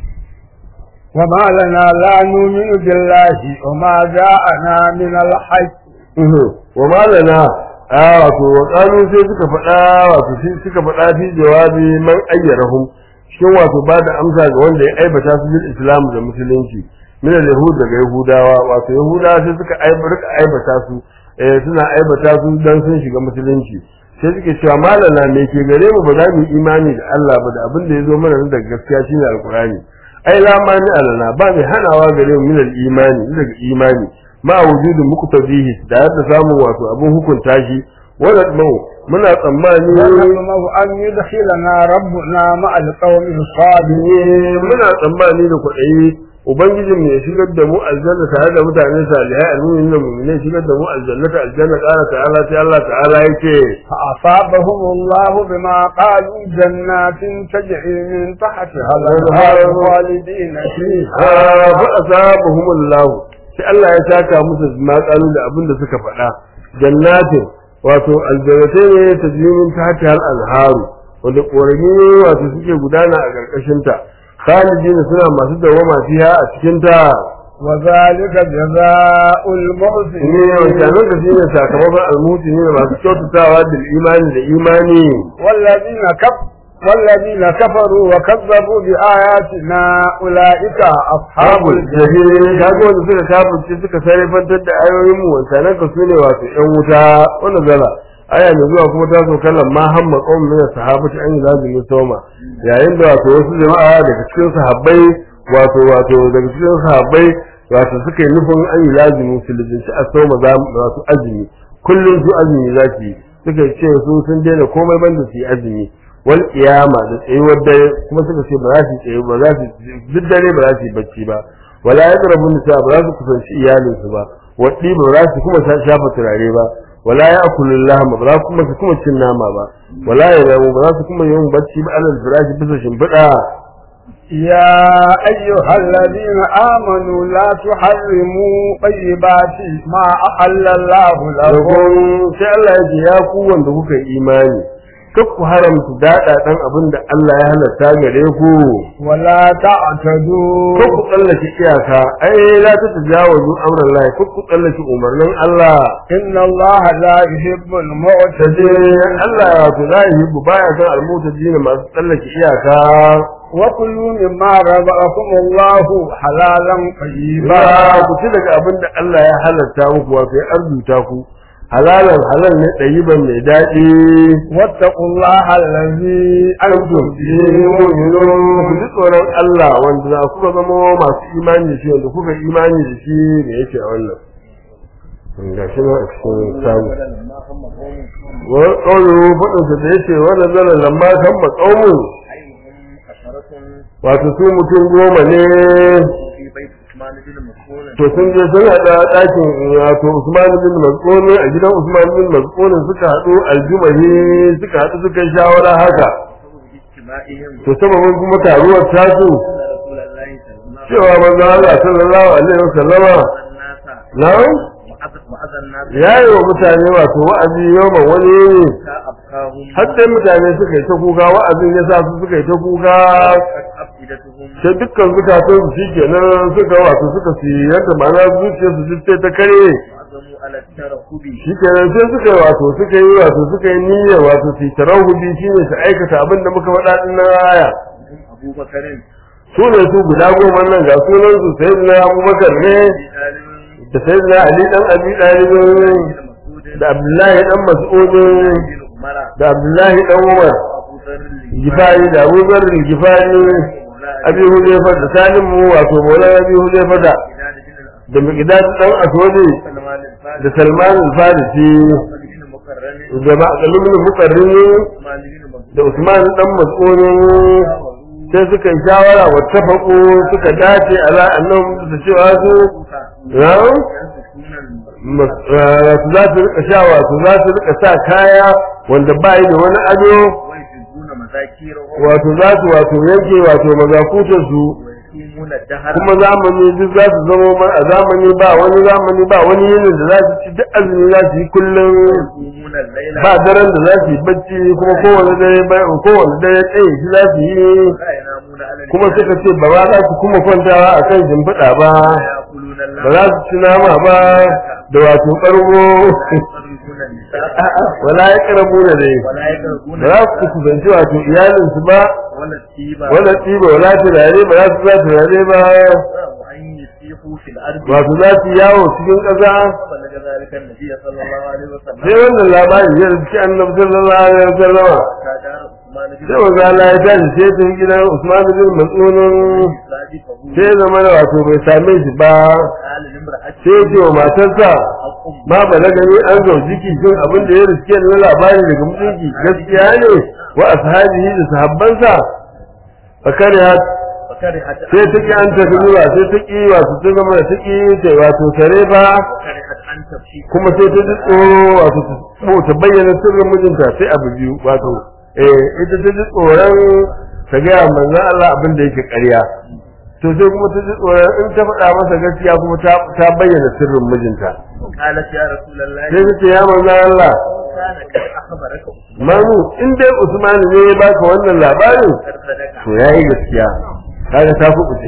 وما لنا لا نؤمن بالله وما جاءنا من الحق wa malana a wato wa kanu sai suka faɗa wato sai suka faɗa fi jawabi man ayyarahum shin wato ba da amsa ga wanda ya aibata su bil islam da musulunci min al yahud daga yahudawa wato yahudawa sai suka aibata aibata su eh suna aibata su dan sun shiga musulunci sai suke cewa malana me ke gare mu ba za mu yi imani da Allah ba da abin da ya zo mana daga gaskiya shine alqur'ani ai la mani alana ba mai hanawa gare mu min al imani daga imani ma wujudin muqtadihi da yadda samu wato abin hukunta shi wannan mau muna tsammani ونطمع أن يدخلنا ربنا مع القوم الصالحين muna tsammani da kwaɗayi ubangijin mu ya shigar da mu aljanna tare da mutane salihai almu'minin da mu'minai shigar da mu aljanna ta aljanna ƙara ta'ala sai Allah ta'ala yake فأصابهم الله بما قالوا جنات تجري من تحتها الأنهار خالدين فيها fa asabahumullah sai Allah ya saka musu ma kalu da abin da suka faɗa jannatin wato aljannatai ne tajrimin tahti hal anharu wanda ƙorami wato suke gudana a ƙarƙashin ta khalidin suna masu dawama fiha a cikin ta وذلك جزاء ne المحسنين wancanan da shine sakamakon almuti ne masu kyautatawa da imani da imani والذين كف والذين كفروا وكذبوا بآياتنا أولئك أصحاب Abul الجحيم jahil kaga wanda suka kafirce suka sarrafantar da ayoyin mu wancanan ka sune wato ƴan wuta wannan zala aya mai zuwa kuma ta so kallon ma hamma qawmin min sahabati an lazimi soma yayin da wato wasu jama'a daga cikin sahabbai wato wato daga cikin sahabbai wato suka yi nufin an yi lazimi su lizinci a soma za mu wato azumi kullum su azumi za su yi suka ce su sun daina komai banda su yi azumi wal qiyama da tsayuwar dare kuma suka ce ba za su tsaye ba za su duk dare ba za su yi bacci ba wala yadrabu nisa ba za su kusanci iyalinsu ba waddi ba za su kuma shafa turare ba wala ya'kulu lahma ba za su kuma su kuma cin nama ba wala yanamu ba za su kuma yin bacci ba alal firashi bisa shimfiɗa يا أيها الذين آمنوا لا تحرموا طيبات ما أحل الله لكم lakum sai Allah ya ce ya ku wanda kuka yi imani kar ku haramta daɗa ɗan abin da Allah ya halatta gare ku ولا تعتدوا kar ku tsallake iyaka ai la ta tajawazu amran Allah kar ku tsallake umarnin Allah إن الله لا يحب sai المعتدين Allah ya wato za yi bu baya san almutajina masu tsallake iyaka وكلوا مما رزقكم الله حلالا طيبا ba ku ci daga abin da Allah ya halatta muku wato ya arzuta ku halalan halal ne ɗayiban mai daɗi واتقوا الله الذي أنتم به ku مؤمنون ji tsoron Allah wanda za ku zama masu imani da shi wanda kuka imani da shi da yake a wannan ga shi na a cikin samu wa qawlu fadin da yake wannan zalan lamma kan ba qawmu أيهم عشرة wato su mutum goma ne في بيت عثمان بن مسعود to sun je sun haɗa ɗakin wato Usman bin Mas'ud a gidan Usman bin Mas'ud suka haɗu aljumahi suka haɗu suka yi shawara haka باجتماعهم to sababin kuma taruwar tasu أن رسول الله صلى الله عليه cewa manzo Allah sallallahu alaihi wasallama وسلم na'am وعظ الناس ya yi wa mutane wato wa'azi yau wani حتى أبقاهم har sai mutane suka yi ta kuka wa'azin ya sa su suka yi ta kuka وقت أفئدتهم sai dukkan zukatan su shi kenan suka wato suka su yadda ma'ana zuciyar su duk sai ta kare وعزموا على الترقب shi kenan sai suka yi wato suka yi wato suka yi niyyar wato su tarahudi shi ne su aikata abin da muka faɗa ɗin na aya هم أبو بكر su ne su guda goma nan ga sunan su sai na abubakar ne بن da sai na ali dan abi ɗalibin مسعود da abdullahi dan mas'udin بن عمر da abdullahi dan umar وأبو ذر gifari da abu zarri gifari abi huzaifa da salim mu wato mola abi huzaifa da بلال بن da miqdad dan aswadi سلمان الفارس da salman al-farisi محمد بن مكرم da ma'akalun muqarrin عثمان بن مسعود da usman dan mas'ud sai suka yi shawara wa tafaku suka dace ala annahum su cewa su ya ينسكون su za su rika sha wato za su rika sa kaya wanda ba yi da wani ado ويجدون مذاكيرهم wato za su wato yanke wato mazakutar su ويقيمون الدهر kuma zamani duk za su zama ma a zamani ba wani zamani ba wani yinin da za su ci duk azumi za su yi kullum ويقومون الليل ba daren da za su yi bacci kuma kowane dare ba kowane dare tsaye shi za su yi لا ينامون على kuma suka ce ba za su kuma kwantawa a kan shimfiɗa ba يأكلون ba اللحم za su ci nama ba da wato ƙargo ويقربون النساء wala ya ƙarabu da dai ولا يقربون ba za su kusanci wato iyalinsu ba ولا الطيبة wala tsiba wala turare ba za su za turare ba وأن يسيحوا في الأرض wato za su yawo cikin ƙasa فبلغ ذلك النبي صلى الله عليه وسلم sai wannan labari ya rufe annabi sallallahu alaihi wasallam كاد عثمان بن sai manzo Allah ya tashi sai ta gidan Usman bin Mas'ud صادقه sai zama da wato bai same shi ba قال لامرأته sai ya ce wa matarsa أقم ma balaga ni an zaujiki shin abin da ya riske na labari daga mutunci gaskiya ne wa ashabihi da sahabbansa fakari ha فكرهت sai ta ki an tafi zuwa sai ta ki wato ta zama da ta ki ta wato tare ba وكرهت أن تمشي kuma sai ta ji tsoro wato ta so ta bayyana sirrin mijinta sai abu biyu wato eh ita ta ji tsoron ta ga manzon Allah abin da yake ƙarya to sai kuma ta ji tsoron in ta faɗa masa gaskiya kuma ta ta bayyana sirrin mijinta قالت يا رسول الله sai ta ce ya manzon Allah كان قد أخبرك Manu in dai Usman ne ya baka wannan labarin صدق to yayi gaskiya kaga ta kuɓuce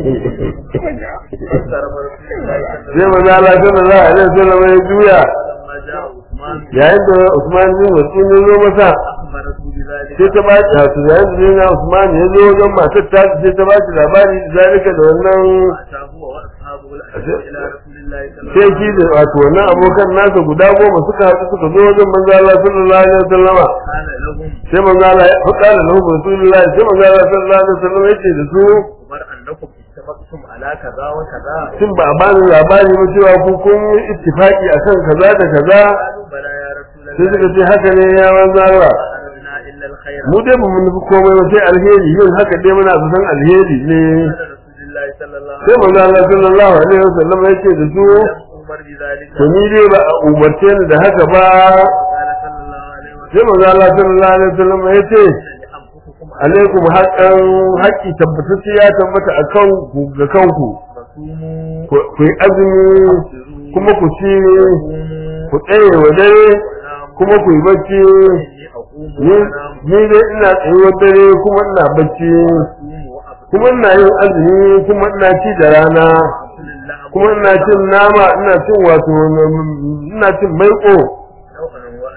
فاسترم رسول الله صلى sai manzo Allah sallallahu alaihi wasallam ya juya فلما جاء عثمان yayin da Usman bin Mas'ud ya zo masa أخبرته بذلك sai ta ba shi wato yayin da yana Usman ya zo wajen matar ta sai ta ba shi labari zalika da wannan أتاه هو وأصحابه الأشهر إلى رسول الله صلى الله sai عليه shi da wato wannan abokan nasa guda goma suka haɗu suka zo wajen manzo Allah sallallahu alaihi wasallam وسلم قال لهم sai manzo Allah ya faɗa da lahu Rasulullahi sai manzo Allah sallallahu alaihi wasallam ya ce da su أخبر أنكم اتفقتم على كذا وكذا shin ba a bani labari ba cewa ku kun yi ittifaki akan kaza da kaza قالوا بلى يا رسول sai suka الله ce haka ne ya manzo Allah ما أردنا إلا الخير mu dai ba mu nufi komai ba sai alheri yin haka dai muna san alheri ne قال رسول الله صلى الله sai عليه manzo Allah sallallahu alaihi wasallam ya ce da su وسلم أمر بذلك to ni dai ba a umarce ni da haka ba قال صلى الله عليه وسلم sai manzo Allah sallallahu alaihi wasallam ya ce لأنفسكم alaikum haqqan haqqi tabbatacce ya tabbata akan ku ga kanku فصوموا ku ku yi azumi kuma ku ci وقوموا ku tsaye wa dare وناموا kuma ku yi bacci إني أقوم ni وأنام ni dai ina tsayuwar dare kuma ina bacci وأصوم وأفطر kuma ina yin azumi kuma ina ci da rana وأكل اللحم kuma ina cin nama ina cin wato ina cin maiko نوعا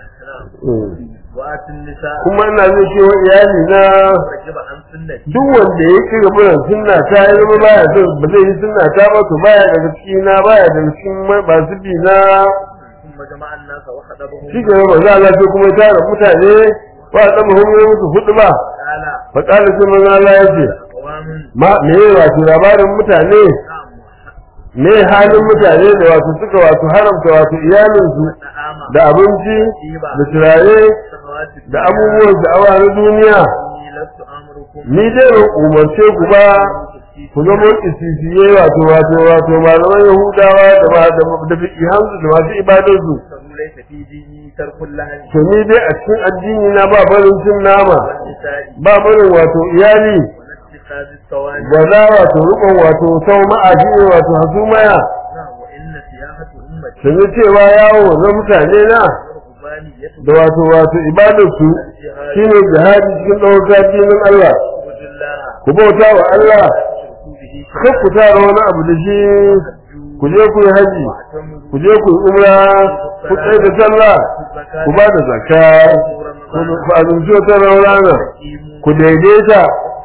وأسلام وآتي النساء kuma ina zai ce wa iyali na رجب عن سنتي duk wanda ya ci gaba da sunna ta ya zama baya son ba zai yi sunna ta ba to baya daga cikin na baya daga cikin masu bi na ثم جمع الناس وخطبهم shi ke ba za a sai kuma ya tara mutane ba a tsama hun musu hudu ba قال fa kala sai manzo Allah ya ce أقوام ma me ya wato labarin mutane نعم me halin mutane da wato suka wato haramta wato iyalinsu نعم da abinci da turare سماوات da abubuwan sha'awa na duniya إني لست أمركم ni dai ban umarce ku ba ku zama isisiye wato wato wato malaman yahudawa da ba da da fiqihansu da masu ibadarsu فهو ليس في ديني ترك اللهن to ni dai a cikin addini na ba barin cin nama والنساء ba barin wato iyali ولا اتخاذ الصواني ba za wato rukun wato sau ma'aji ne wato hasumaya نعم وإن سياحة أمتي sun yi cewa yawo na mutane na ورهبانية da wato wato ibadarsu shine jihadi cikin ɗaukar dinin Allah وجود الله ku bauta wa Allah تشركوا به kar ku tara wani abu da shi ku je ku yi haji واعتمروا ku je ku yi umra ku tsaye da sallah ku ba da zakka ku ku azumci wata rana ku daidaita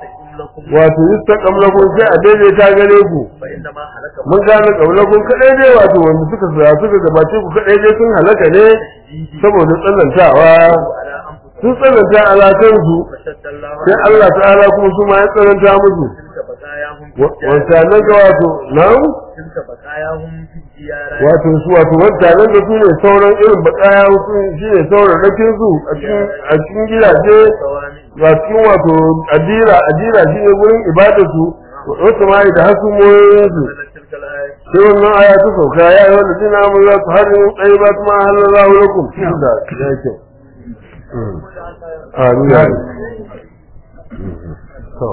wato yustaqam lakum sai a daidaita gare ku فإنما هلك mun gane kaulakun kadai dai wato wanda suka sa suka gabace ku kadai dai sun halaka ne saboda tsanantawa على أنفسهم sun tsananta alakansu فشد الله sai Allah ta'ala kuma su ma ya tsananta musu تلك بقاياهم في wanta الديار nan ga wato nan تلك بقاياهم في الديار wato su wato wanta nan da su ne sauran irin bakaya su shi ne sauran rakin su a cikin a cikin gidaje الصوامع a cikin wato adira adira shi ne gurin ibadar su wato ma da hasumoyin su نزلت تلك الآية sai wannan aya ta sauka ya yi wanda dina mun za su harin tsaye ba su ma halallahu lakum da ya kyau amin ya to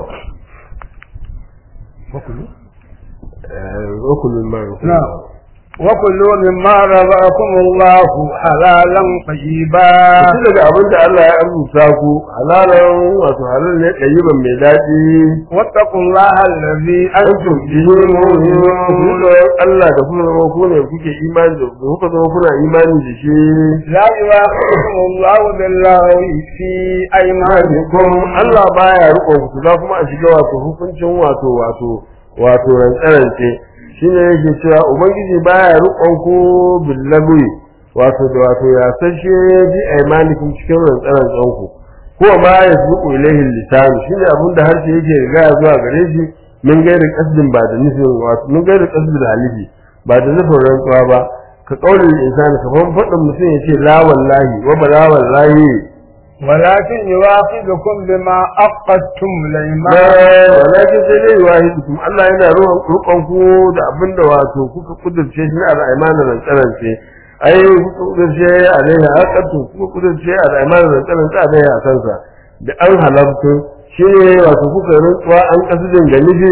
wakulu ma نعم وكلوا مما رزقكم الله حلالا طيبا Shi daga abin da Allah ya arzuta ku halalan wato halal ne ɗayiban mai daɗi واتقوا الله الذي antum bihi mu'minun Allah da kuma zama ku ne kuke imani da kuka zama kuna imani da shi لا يؤاخذكم الله باللغو في أيمانكم Allah baya riko ku za kuma a shiga wato hukuncin wato wato wato rantsarance shine yake cewa ubangiji baya rikon ku billahi wato da wato ya sashe bi aymanikum cikin rantsarancen ku ko ma yasbuqu ilayhi lisan shine abin da harshe yake riga zuwa gare shi min gairi qasdin ba da nufin wato min gairi qasdin halifi ba da nufin rantsuwa ba ka kaulin insani kamar faɗin mutum ya ce la wallahi wa bala wallahi ولكن يؤاخذكم بما عقدتم ba الأيمان walakin sai dai wahidukum Allah yana ruwan rukon ku da abinda wato kuka kudurce shi na al'aimanin rantsarance ai kuka kudurce alaiha haqqatu kuka kudurce al'aimanin rantsarance alaiha a kansa da an halartu shi ne wato kuka rantsuwa an kasudin ga nufi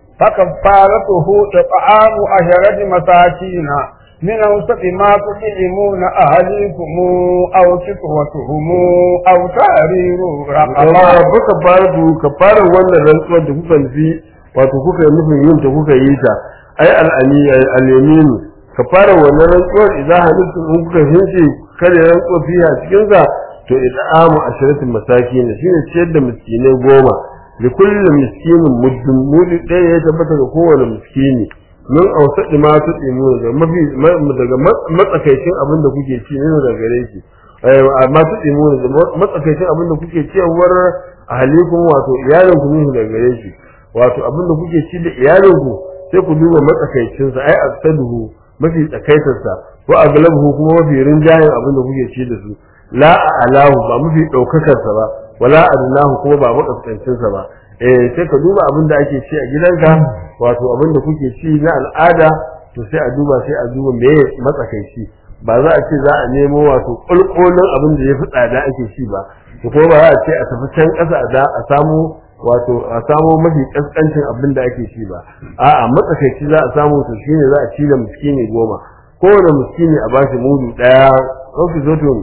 فكفارته إطعام عشرة مساكين من أوسط ما تطعمون أهليكم أو كسوتهم أو تحرير amma رقبة kuka fara du ka fara wannan rantsuwar da kuka nufi wato kuka yi nufin yin ta kuka yi ta ai al'ani al'yaminu ka fara wannan rantsuwar idan halittu in kuka hince kare rantsuwar fiye a cikin sa to it'amu ashiratin masakin shine ciyar da miskinai goma li kulli miskinin muddin mudi ɗaya ya tabbata ga kowane miskini min ausadi ma su tsimu daga mafi daga matsakaicin abin da kuke ci ne daga gare shi amma su tsimu da matsakaicin abin da kuke ciyarwar ahalikum wato iyalinku ne daga gare shi wato abin da kuke ci da iyalinku sai ku duba matsakaicin sa ai aksaduhu mafi tsakaitarsa ko aglabuhu kuma mafi rinjayen abin da kuke ci da su la alahu ba mafi daukakar sa ba wala adnahu kuma ba makaskancin sa ba eh sai ka duba abin da ake ci a gidanka wato abin da kuke ci na al'ada to sai a duba sai a duba me matsakaici ba za a ce za a nemo wato kulkulun abin da ya fi tsada ake ci ba to kuma ba za a ce a tafi can ƙasa da a samu wato a samu mafi kaskancin abin da ake ci ba a'a matsakaici za a samu to shine za a ci da miskini goma kowane miskini a bashi mudu daya ɗauki zotun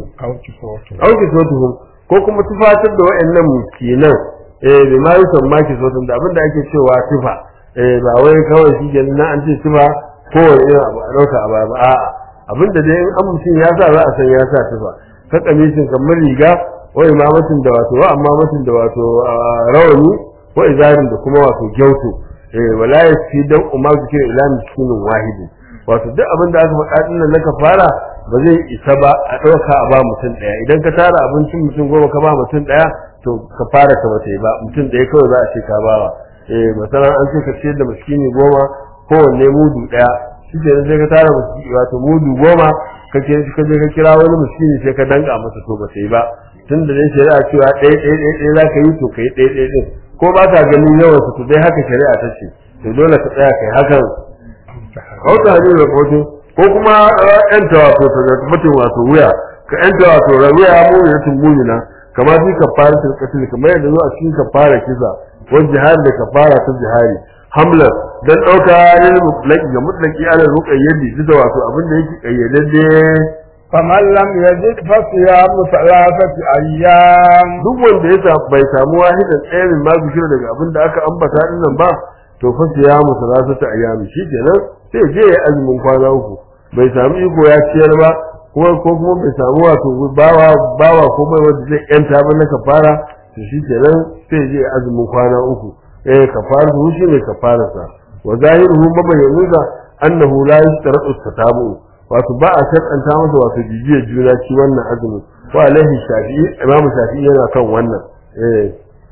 ɗauki zotun ko kuma tufatar da wa'annan miskinan eh bi ma yusan maki zotun da abin da ake cewa tufa eh ba wai kawai shi ke na an ce tufa kowane irin abu a ɗauka a baya ba a'a abin da dai in an mutum ya sa za a san ya sa tufa ka kamishin kamar riga wa imamatin da wato wa amamatin da wato rawani wa izarin da kuma wato gyautu eh wala yasi dan umma zikir ila miskinin wahidi wato duk abin da aka faɗa din nan naka fara ba zai isa ba a ɗauka a ba mutum ɗaya idan ka tara abincin mutum goma ka ba mutum ɗaya to ka fara ka bata yi ba mutum ɗaya kawai za a ce ka bawa eh masalan an ce ka ciyar da miskini goma kowanne mudu ɗaya shi ke sai ka tara wato mudu goma ka je ka kira wani miskini sai ka danka masa to ba ta yi ba tun da dai shari'a cewa ɗaya ɗaya ɗaya ɗaya za ka yi to ka yi ɗaya ɗaya ɗin ko ba ka ganin yawan su to dai haka shari'a ta ce to dole ka tsaya kai hakan kauta hajji da kotu ko kuma yan wato ta mutum wato wuya ka yan wato wuya mu ya tumbuni na kama fi kafara ta katil kamar yadda zo a cikin kafara kisa wani jihar da kafara ta jihari hamlar dan ɗauka ne mutlaki ga mutlaki ala ruqayyadi duk da wato abin da yake kayyadadde فمن لم يجد فصيام ثلاثة أيام duk wanda ya sa- bai samu wahidan tsayin ma bishira daga abin da aka ambata din nan ba to fa ya mu salasata ayyami shikenan sai je ya azumin kwana uku bai samu iko ya ciyar ba kuma ko kuma bai samu wato bawa bawa ko mai wanda zai yanta ba na kafara to shikenan sai je ya azumin kwana uku eh kafara shi ne kafararsa wa zahiruhu mabayyanuza annahu la yashtaratu tatabu wato ba a shar'anta masa wato jijiyar juna ci wannan azumin wa alaihi shafi'i imamu shafi'i yana kan wannan eh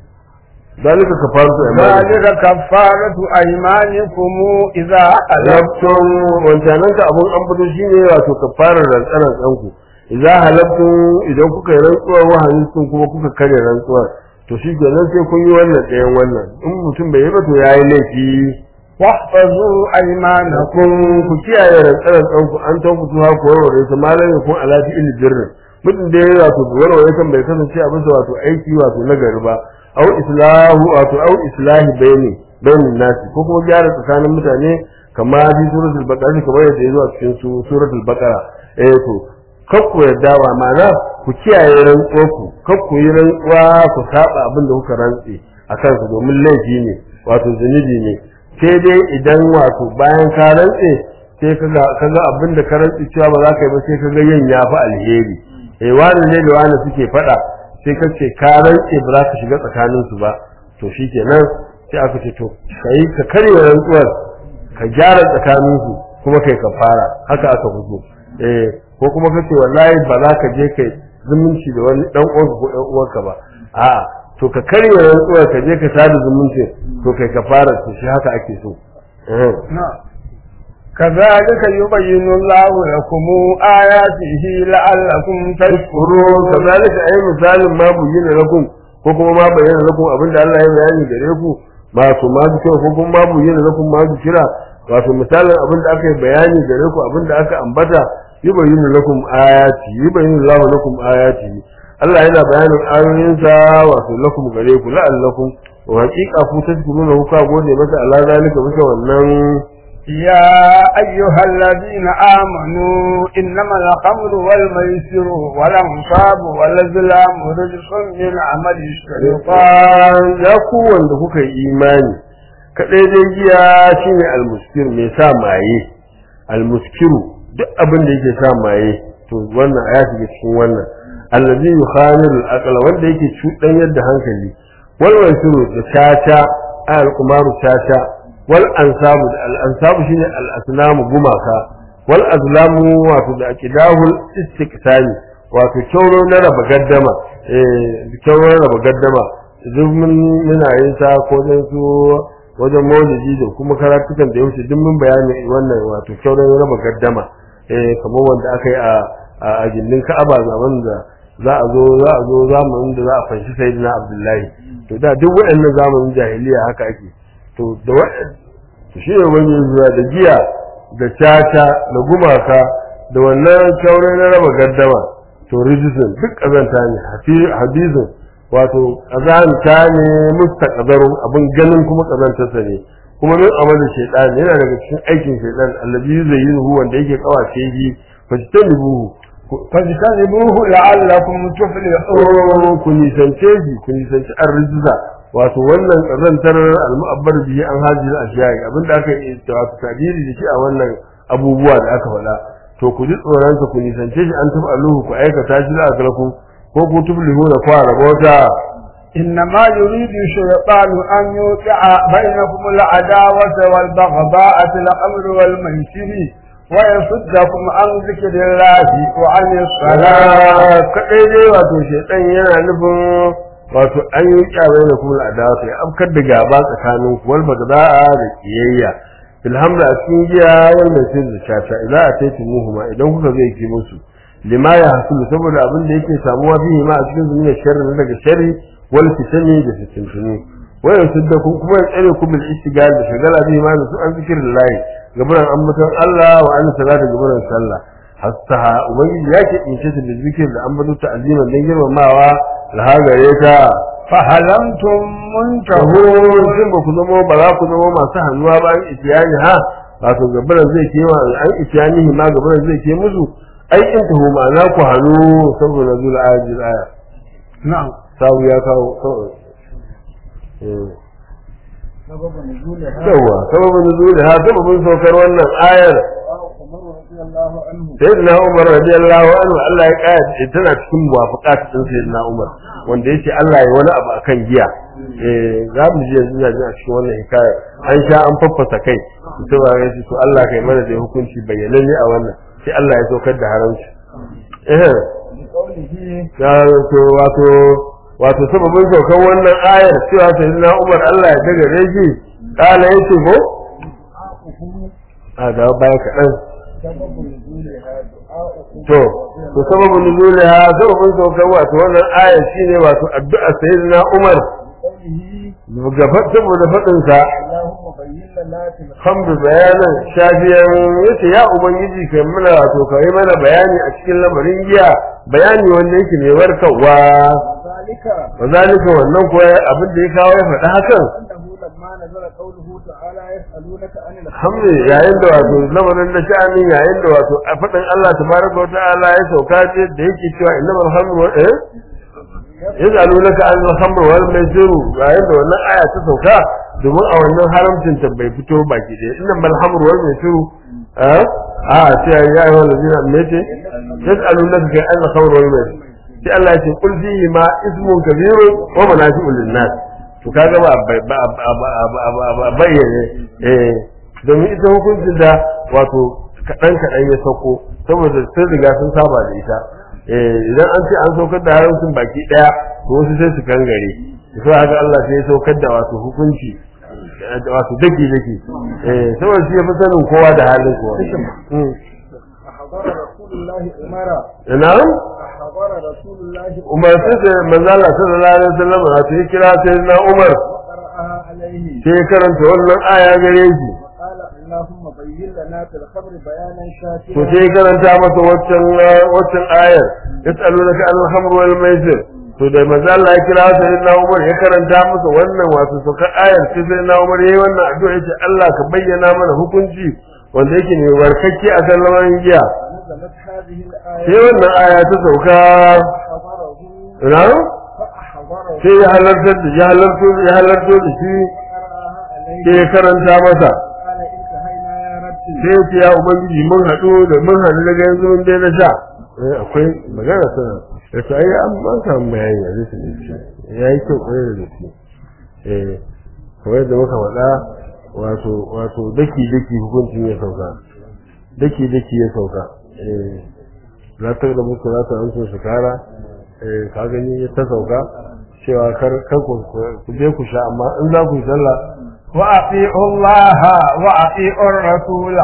dalika kafaratu imani ذلك كفارة أيمانكم إذا حلفتم halabtun wancanan ka abun an fito shine wato kafarar rantsaran tsanku idan halabtun idan kuka yi rantsuwar wahayin kuma kuka kare rantsuwar to shi kenan sai kun yi wannan ɗayan wannan in mutum bai yi ba to yayi laifi واحفظوا أيمانكم kun ku kiyaye rantsaran tsanku an ta fito ha ku warware ta malam ya kun alati il birrin mutum da ya wato warware kan bai kasance a bisa wato aiki wato na gari ba au islahu wato au islahi bayni bainin nasi ko kuma gyara tsakanin mutane kama fi suratul baqara kamar yadda ya zo a cikin su suratul baqara eh to kakku yadda wa ma'ana ku kiyaye rantsuwar ku kakku yi rantsuwa ku saba abin da kuka rantse a kansa domin laifi ne wato zunubi ne sai dai idan wato bayan ka rantse sai kaga kaga abin da ka rantse cewa ba za ka yi ba sai kaga yin ya fi alheri eh wani ne da wani suke faɗa sai ka ce ka rantse ba za ka shiga tsakaninsu ba to shikenan sai aka ce to kai ka karya rantsuwar ka gyara tsakaninsu kuma kai ka fara haka aka fito eh ko kuma ka ce wallahi ba za ka je kai zumunci da wani dan uwanka ko ɗan uwanka ba a'a to ka karya rantsuwar ka je ka sada zumunci to kai ka fara to shi haka ake so eh نعم كذلك يبين الله لكم آياته لعلكم tashkuru تشكرون kazalika ay misalin ma bayyana lakum ko kuma ma bayyana lakum abinda Allah ya bayani gare ku ma su ma su ko kuma ma bayyana lakum ma su kira wato misalin abinda aka yi bayani gare ku abinda aka ambata yubayyinu lakum ayati yubayyinu Allahu lakum ayati Allah yana bayanin ayoyinsa wato lakum gare ku la'allakum wa haqiqa ku tashkuruna ku ka gode masa Allah zalika bisa wannan يا أيها الذين آمنوا إنما الخمر والميسر والأنصاب والأزلام رجس من عمل الشيطان shaitan ya ku wanda kuka yi imani kadai dai giya shine almuskir mai sa maye almuskiru duk abin da yake sa maye to wannan aya shiga cikin wannan allazi yukhamiru al wanda yake cudan yadda hankali wal wasiru da tata al kumaru tata wal ansabu da al ansabu shine al asnamu gumaka wal azlamu wato da akidahul istiqsami wato kyauro na raba gaddama eh kyauro na raba gaddama duk mun muna yin sa ko dan su wajen maulidi da kuma karatukan da ya wuce duk mun bayani wannan wato kyauro na raba gaddama eh kamar wanda aka yi a a gindin Ka'aba zaman da za a zo za a zo zamanin da za a fanshi sayyidina Abdullahi to da duk waɗannan zamanin jahiliya haka ake to da waɗannan shi ne wani zuwa da giya da caca da gumaka da wannan kyaure na raba gaddama to rijisun duk ƙazanta ne hadizun wato ƙazanta ne mustaqdarun abin ganin kuma ƙazantarsa ne kuma min amalin shaitan yana daga cikin aikin shaitan allazi zayyinu wanda yake kawace shi fajtanibuhu فاجتنبوه لعلكم تفلحون ku nisance shi ku nisanci arziza wato wannan ƙazantar al-mu'abbar bihi an hajji al-ashiya'i abinda aka yi wato tadiri da shi a wannan abubuwa da aka faɗa to ku ji tsoron ku nisance shi an tafi aluhu ku aikata shi da akalku ko ku tuflihu da kwara bauta إنما يريد الشيطان أن يوقع بينكم العداوة والبغضاء في الأمر والميسر ويصدكم عن ذكر الله وعن الصلاة kaɗai dai wato shaitan yana nufin wato an yi kyabai da kuma adawa ya afkar da gaba tsakanin ku wal bagda'a da kiyayya ilhamda a cikin giya wannan sai da shata idan a taiti muhuma idan kuka zai ki musu lima ya hasulu saboda abin da yake samuwa fihi ma a cikin zunubi sharri na daga sharri wal fitani da fitintunu wayan sidda ku kuma ya tsare ku bil istigal da shagala bihi ma da su an zikirin lahi gabaran ambaton Allah wa an salata gabaran sallah hatta ubangiji ya ke ince ta da zikir da ambaton ta aziman dan girmamawa alhagare ta فهل أنتم taho منتهون shin ba ku zama ba za ku zama masu hannuwa ba an itiyani ha wato gabaran zai ke wa an itiyani ma gabaran zai ke musu ai in taho ma'ana ku hannu saboda zul ayat aya نعم sabu ya kawo kawai Eh. سبب نزولها yawa sababin nuzuli ha sababin saukar wannan ayar الله عنه sayyidina Umar radiyallahu anhu Allah ya kaya tana cikin muwafaqat din sayyidina Umar wanda yace Allah ya wani abu akan giya eh za mu je yanzu a cikin wannan hikaya an sha an faffasa kai to ba ga to Allah kai mana da hukunci bayyananne a wannan sai Allah ya saukar da haramci eh بقوله ya to wato wato sababin saukar wannan ayar cewa sayyidina Umar Allah ya daga reji kala yace ko a da baya kaɗan سبب نزولها دعاء to to sababin nuzuliha sababin saukar wato wannan aya shine wato addu'a sayyidina Umar قوله gaba saboda fadin sa اللهم بين لنا في الخمر hamdu bayanan shafiyan yace ya ubangiji kai mana wato kai mana bayani a cikin lamarin giya bayani wanda yake mai warkarwa ذلك wazalika wannan kuwa abin da ya kawo ya faɗi hakan أنه لما نزل قوله تعالى يسألونك عن الخمر hamdu yayin da wato lamarin da sha'anin yayin da wato a faɗin Allah tabaraka wa ta'ala ya sauka ce da yake cewa innamal hamdu wa eh yas'alunaka an al-khamr wal maisir yayin da wannan aya ta sauka domin a wannan haramcin ta bai fito baki da inna mal hamr wal maisir a a sai ya yi wannan zina mece yas'alunaka ka an al-khamr wal maisir sai Allah ya ce qul fihi ma ismun kabir wa manafi'u lin-nas to kaga ba ba ba bayyane eh domin ita hukuncin da wato kadan kadan ya sauko saboda sun riga sun saba da ita idan an ce an saukar da haramcin baki daya to wasu sai su kangare to haka Allah sai ya saukar da wato hukunci wato daki daki eh saboda shi ya fi sanin kowa da halin kowa أحضر رسول الله أمرا ina أحضر رسول الله Umar sai da manzo Allah sallallahu alaihi wasallam wato ya kira sai na Umar وقرأها عليه sai ya karanta wannan aya gare shi وقال اللهم بين لنا في الخمر بيانا to شافيا sai ya karanta masa waccan waccan ayar yas'alunaka anil khamr wal maisir to da manzo Allah ya kira sai na Umar ya karanta masa wannan wato sokar ayar sai sai na Umar yayi wannan addu'a yace Allah ka bayyana mana hukunci wanda yake ne warkakke a kan lamarin giya نزلت هذه sai الآية wannan aya ta sauka فأحضره ina فأحضره sai ya halartar da ya halarto ya halarto da shi وقرأها عليه sai ya karanta masa قال انتهينا يا ربي sai ya ce ya ubangiji mun haɗu da mun haɗu daga yanzu mun dai na sha eh akwai magana sana da ta yi an ban samu bayani a zai da shi ya yi kyau kwarai da gaske eh kamar yadda muka faɗa wato wato daki daki hukuncin ya sauka daki daki ya sauka eh za ta da muku za ta amsa su kara eh ka gani ta sauka cewa kar kar ku ku je ku sha amma in za ku yi sallah وأطيعوا الله وأطيعوا الرسول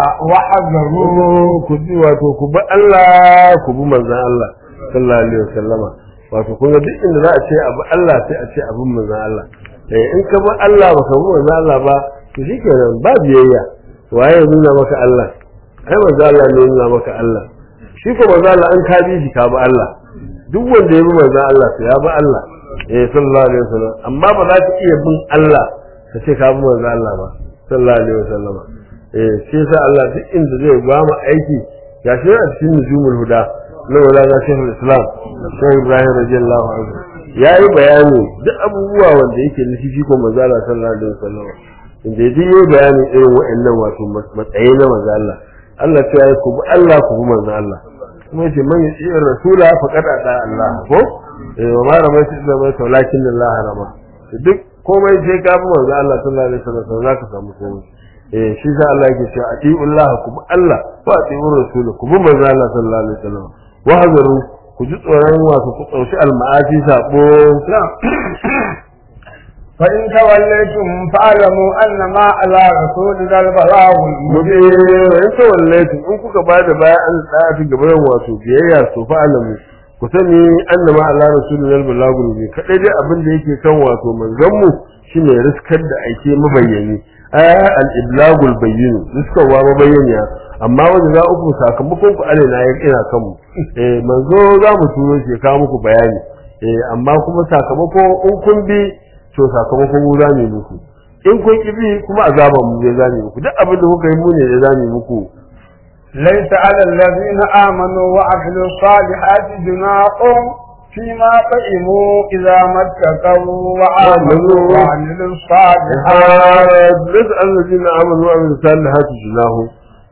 وحذروا ku bi wato ku bi Allah ku bi manzon Allah sallallahu alaihi wasallama wato kun ga duk inda za a ce abu Allah sai a ce abin manzon Allah eh in ka bi Allah baka bi manzon Allah ba to shikenan ba biyayya waye ya nuna maka Allah ai manzon Allah ne ya nuna maka Allah shi ko manzon Allah an ka bi shi ka bi Allah duk wanda ya bi manzon Allah to ya bi Allah eh sallallahu alaihi wasallam amma ba za ka iya bin Allah ka ce ka bi manzon Allah ba sallallahu alaihi wasallama eh shi yasa Allah duk inda zai ba mu aiki gashi a cikin nujumul huda na wala shehul islam shehu ibrahim radiyallahu anhu yayi bayani duk abubuwa wanda yake nufi shi ko manzo Allah sallallahu alaihi wasallam inda yaji yayi bayani irin wa'annan wato matsayi na manzo Allah Allah ya yi ku bi Allah ku bi manzo Allah kuma yace man yi rasula faqad ata Allah ko eh wa ma ramaitu illa ma walakin Allah rama duk komai sai ka bi manzo Allah sallallahu alaihi wasallam zaka samu komai eh shi sa Allah yake cewa atiullah ku bi Allah wa atiur rasul ku bi manzo Allah sallallahu alaihi wasallam wa hazaru ku ji tsoron wasu ku tsaushi alma'asi sabo فإن توليتم فاعلموا أن ما على رسولنا البلاغ muke المبين in tawallaitu in kuka ba da baya an tsaya ta gaban wato biyayya to fa alamu ku sani annama Allah rasulul balagul bi kadai dai abin da yake kan wato manzon mu shine riskar da aike mabayyani aya al iblagul bayyin riskarwa mabayyaniya amma wanda za uku sakamakon ku alaina ya kina kan mu eh manzo za mu turo shi ya kawo muku bayani eh amma kuma sakamako in kun bi to sakamakon mu za mu yi muku in kun ki bi kuma azaban mu zai zame muku duk abin da kuka yi mu ne zai zame muku ليس على الذين آمنوا وعملوا الصالحات جناح فيما طعموا إذا ما اتقوا وآمنوا وعملوا الصالحات ليس الذين امنوا وعملوا الصالحات جناهم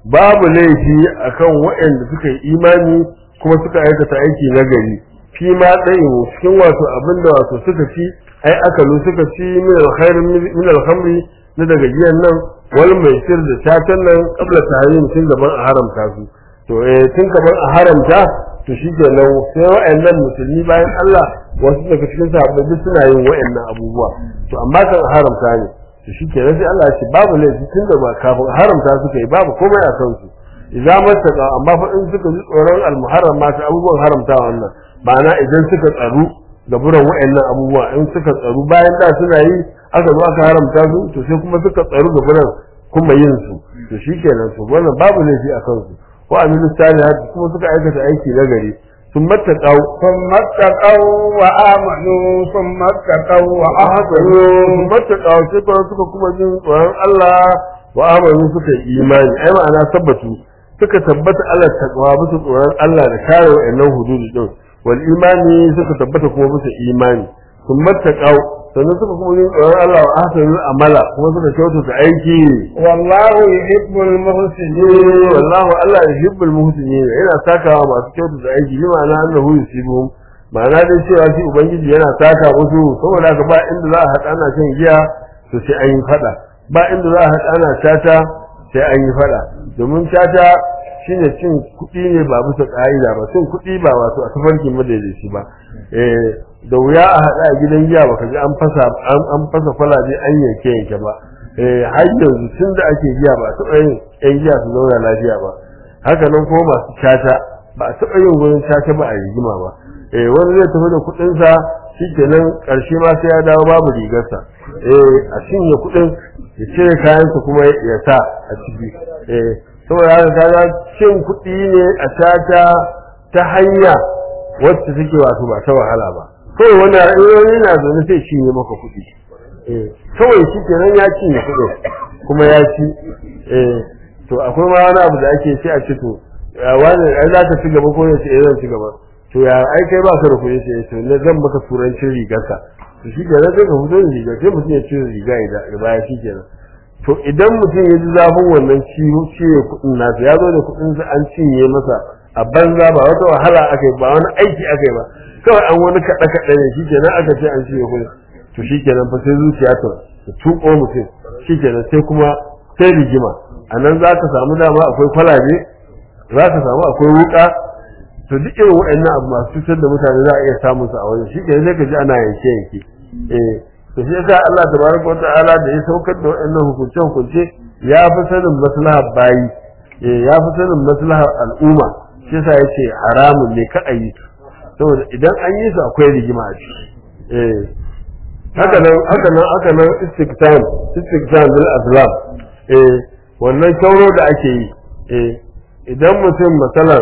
babu laifi akan waɗanda suka yi imani kuma suka aikata aiki na gari fi ma tsayin cikin wato abinda wato suka ci ai akalu suka ci min alkhairin min alkhamri na daga giyan nan wal mai sir da tatan nan kabla tahrim tun gaban a haramta su to eh tun gaban a haramta to shikenan sai wa'annan musulmi bayan Allah wasu daga cikin sahabbai duk suna yin wa'annan abubuwa to amma kan a haramta ne to shikenan sai Allah ya ce babu laifi tun da ba kafin a haramta suka yi babu komai a kansu idza mattaka amma fa in suka ji tsoron almuharram ma ta abubuwan haramta wannan ma'ana idan suka tsaru ga buran wa'annan abubuwa in suka tsaru bayan da suna yi aka zo aka haramta su to sai kuma suka tsaru ga buran kuma yin su to shikenan to wannan babu laifi a kansu wa amilu salihat kuma suka aikata aiki na gari sun mattaqau ثم اتقوا وآمنوا ثم اتقوا وأحسنوا sun mattaqau sai kuma suka kuma jin tsoron Allah wa amanu suka yi imani ai ma'ana tabbatu suka tabbata Allah taqwa bisa tsoron Allah da kare wa'annan hududi din wal imani suka tabbata kuma bisa imani sun mattaqau sannan suka kuma yin tsoron Allah wa ahsanu amala kuma suka kyautata aiki والله يحب المحسنين eh wallahu Allah yuhibbul muhsinin yana sakawa masu kyautata aiki bi ma'ana annahu yusibuhum ma'ana dai cewa shi ubangiji yana saka musu saboda haka ba inda za a haɗa ana shan giya to sai an yi faɗa ba inda za a haɗa ana tata sai an yi faɗa domin tata shine cin kuɗi ne ba bisa ƙa'ida ba cin kuɗi ba wato a tafarkin madaidaici ba eh da wuya a haɗa a gidan giya baka ji an fasa an an fasa kwalabe an yanke yanke ba eh har yanzu tun da ake giya ba a taɓa yin ƴan giya su zauna lafiya ba haka nan kuma masu tata ba a taɓa yin wurin tata ba a rigima ba eh wani zai tafi da kuɗinsa shikenan ƙarshe ma sai ya dawo babu rigarsa eh a cinye kuɗin ya cire kayansa kuma ya sa a ciki eh saboda haka kaga cin kuɗi ne a tata ta hanya wacce take wato ba ta wahala ba kawai wani wani na zaune sai cinye maka kuɗi eh kawai shi kenan ya cinye kuɗin kuma ya ci eh to akwai ma wani abu da ake sai a ce to ya wani ai za ka ci gaba ko ya ce eh zan ci gaba to ya ai kai ba ka da kuɗi sai to ne zan maka turancin rigarka to shi kenan sai ka fito da riga sai mutum ya cire riga ya baya shi kenan to idan mutum ya ji zafin wannan ciwo ciwo kuɗin nasa ya zo da kuɗin sa an cinye masa a banza ba wata wahala aka yi ba wani aiki aka yi ba kawai an wani kaɗe kaɗe ne shi kenan aka ce an cinye kuɗin to shi kenan fa sai zuciya ta ta tuƙo mutum shi kenan sai kuma sai rigima a nan za ka samu dama akwai kwalabe za ka samu akwai wuƙa to duk irin waɗannan abu masu cutar da mutane za a iya samun su a wajen shi kenan sai ka ji ana yanke yanke eh to shi yasa Allah tabaraka wata'ala da ya saukar da waɗannan hukunce hukunce ya fi sanin maslahar bayi eh ya fi sanin maslahar al'umma shi yasa yace haramun ne ka ayi saboda idan an yi su akwai rigima a ciki eh haka nan haka nan haka nan istiktan istiktan bil azlam eh wannan kyauro da ake yi eh idan mutum masalan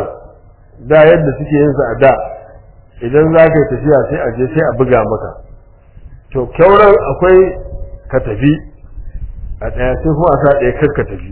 da yadda suke yin sa a da idan za ka yi tafiya sai a je sai a buga maka to kyauran akwai ka tafi a ɗaya sai kuma a sa ɗaya kar ka tafi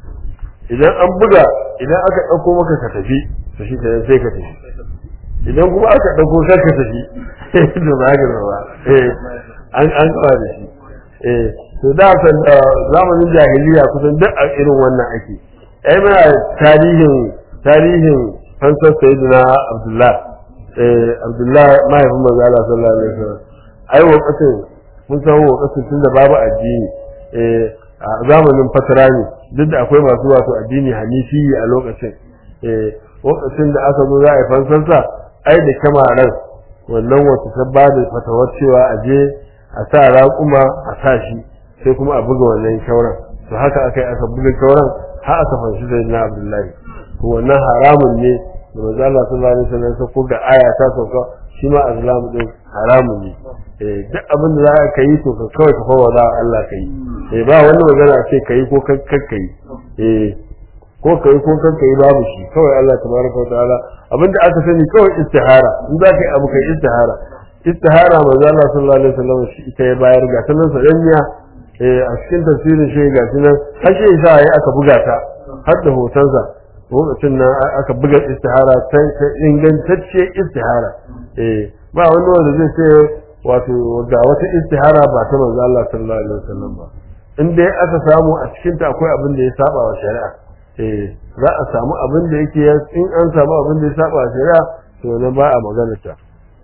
idan an buga idan aka ɗauko maka ka tafi to shi kenan sai ka tafi idan kuma aka ɗauko kar ka tafi to ba ka ba eh an an kawo da shi eh to da san zamanin jahiliya kusan duk a irin wannan ake ai muna tarihin tarihin fansar sayyidina abdullah eh abdullah mahaifin manzo Allah sallallahu alaihi wasallam ai wakatin mun san wakatin tunda babu addini eh a zamanin fatara ne duk da akwai masu wato addini hanifi a lokacin eh wakatin da aka zo za a yi fansarsa ai da kyamaran wannan wata ta ba da fatawar cewa a je a sa raƙuma a sa shi sai kuma a buga wannan kyauran to haka aka yi aka buga kyauran har aka fanshi sai na abdullahi to wannan haramun ne da manzo Allah sallallahu alaihi wasallam ko ga aya ta sauka shi ma azlamu din haramun ne eh duk abin da za ka yi to ka kawai ka fawa da Allah ka yi eh ba wani magana ce ka yi ko kar ka yi eh ko ka yi ko kar ka yi babu shi kawai Allah tabaraka wa ta'ala abinda aka sani kawai istihara in za ka yi abu kai istihara istihara manzo Allah sallallahu alaihi wasallam shi ita ya bayar ga sanan sadanya eh a cikin tafsirin shi ga sunan har shi sa ya aka buga ta har da hotonsa lokacin nan aka buga istihara ta ingantacce istihara eh ba wani wanda zai ce wato ga wata istihara ba ta manzo Allah sallallahu alaihi wasallam ba in dai aka samu a cikin ta akwai abin da ya saba wa shari'a eh za a samu abin da yake ya- in an samu abin da ya saba a shari'a to ne ba a magana ta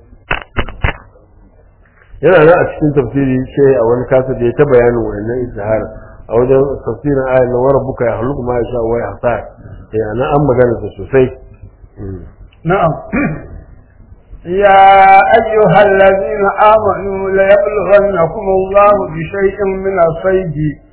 yana nan a cikin tafsiri sai a wani kasa da ya ta bayanin wannan izhar a wajen tafsirin ayat na wara buka ya haluku ma ya sha wa ya hasa eh ana an magana ta sosai Mm. نعم يا أيها الذين آمنوا ليبلغنكم الله بشيء من الصيد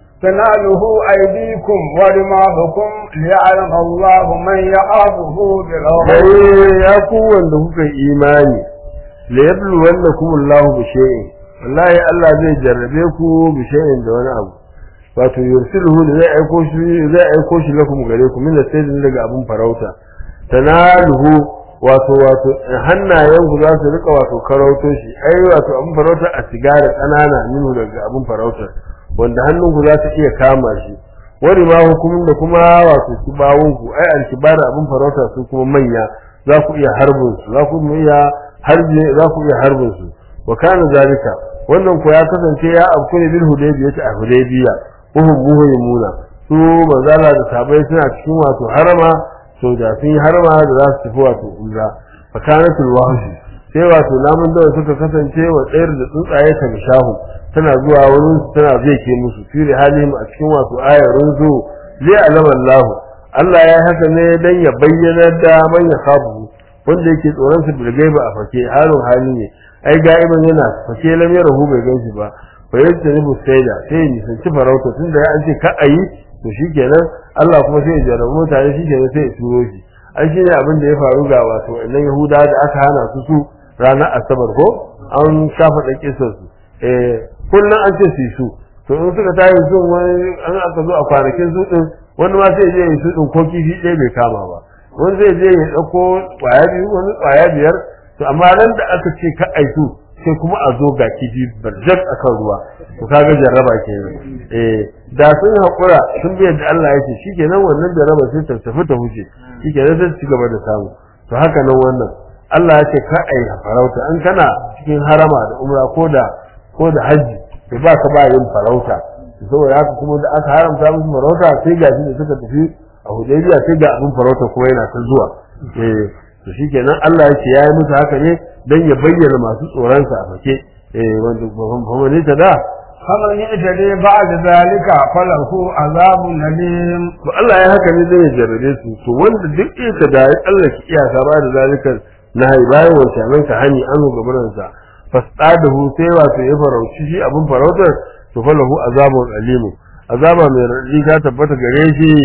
تناله أيديكم ورماحكم ليعلم الله من يخافه بالغيب sai ya ku wanda kuka yi imani la yablu wannakum Allahu bi shay'in wallahi Allah zai jarrabe ku bi shay'in da wani abu wato yursiluhu da zai aiko shi zai aiko shi lakum gare ku min sayyidin daga abun farauta tanaluhu wato wato hannayen ku za su rika wato karauto shi ai wato abun farauta a sigara kanana minu daga abun farauta wanda hannun ku za su iya kama shi wani ma hukumin da kuma wato kibawun ku ai alkibar abun farauta su kuma manya za ku iya harbin su za ku iya harbe za ku iya harbin su wa kana zalika wannan ko ya kasance ya afku ne bil hudaybiyah a hudaybiya uhum muhaymuna su manzala da sabai suna cikin wato harama to da sun yi harama da za su tafi wato umra fa kanatul wahshi sai wato namun da suka kasance wa tsayar da tsuntsaye ta mishahu tana zuwa wurin su tana zai ke musu fi halin a cikin wato ayarin zu zai alama Allah Allah ya haka ne dan ya bayyana da man ya khafu wanda yake tsoron su bilgaiba a fake halin hali ne ai ga'iban yana fake lam yarahu bai ganshi ba fa yadda ne busaida sai ya nisanci farauta tunda ya an ce ka ayi to shikenan Allah kuma sai ya jarrabu mutane shikenan sai ya turo shi ai shine abin da ya faru ga wato wannan Yahuda da aka hana su su ranar Asabar ko an shafa da kisar su eh kullun an ce su yi su to in suka tayi su wani an aka zo a kwanakin su din wani ma sai ya je ya su din ko kifi ɗaya bai kama ba wani zai je ya ɗauko ƙwaya biyu wani ƙwaya biyar to amma nan da aka ce ka aiku sai kuma a zo ga kifi barjak akan ruwa to kaga jarraba kenan eh da sun haƙura sun bi yadda Allah ya ce shikenan wannan jarraba sai ta tafi ta huce shikenan sai su ci gaba da samu to haka nan wannan Allah ya ce ka ai farauta an kana cikin harama da umra ko da ko da haji to ba ka ba yin farauta saboda haka kuma da aka haramta musu farauta sai ga shi da suka tafi a hudaybiya sai ga abin farauta kuma yana ta zuwa eh to shikenan Allah yake yayi musu haka ne dan ya bayyana masu tsoron sa a fake eh wanda ba ne ta da فمن اعتدي بعد ذلك فله عذاب أليم to Allah ya haka ne zai ya jarrabe su to wanda duk ita da ya Allah ki iyaka ba da zalika na hai bayan wancan nan ka hani an gabaran sa fasadahu sai wato ya farauci shi abin farautar to falahu azabun alimu azaba mai radi ta tabbata gare shi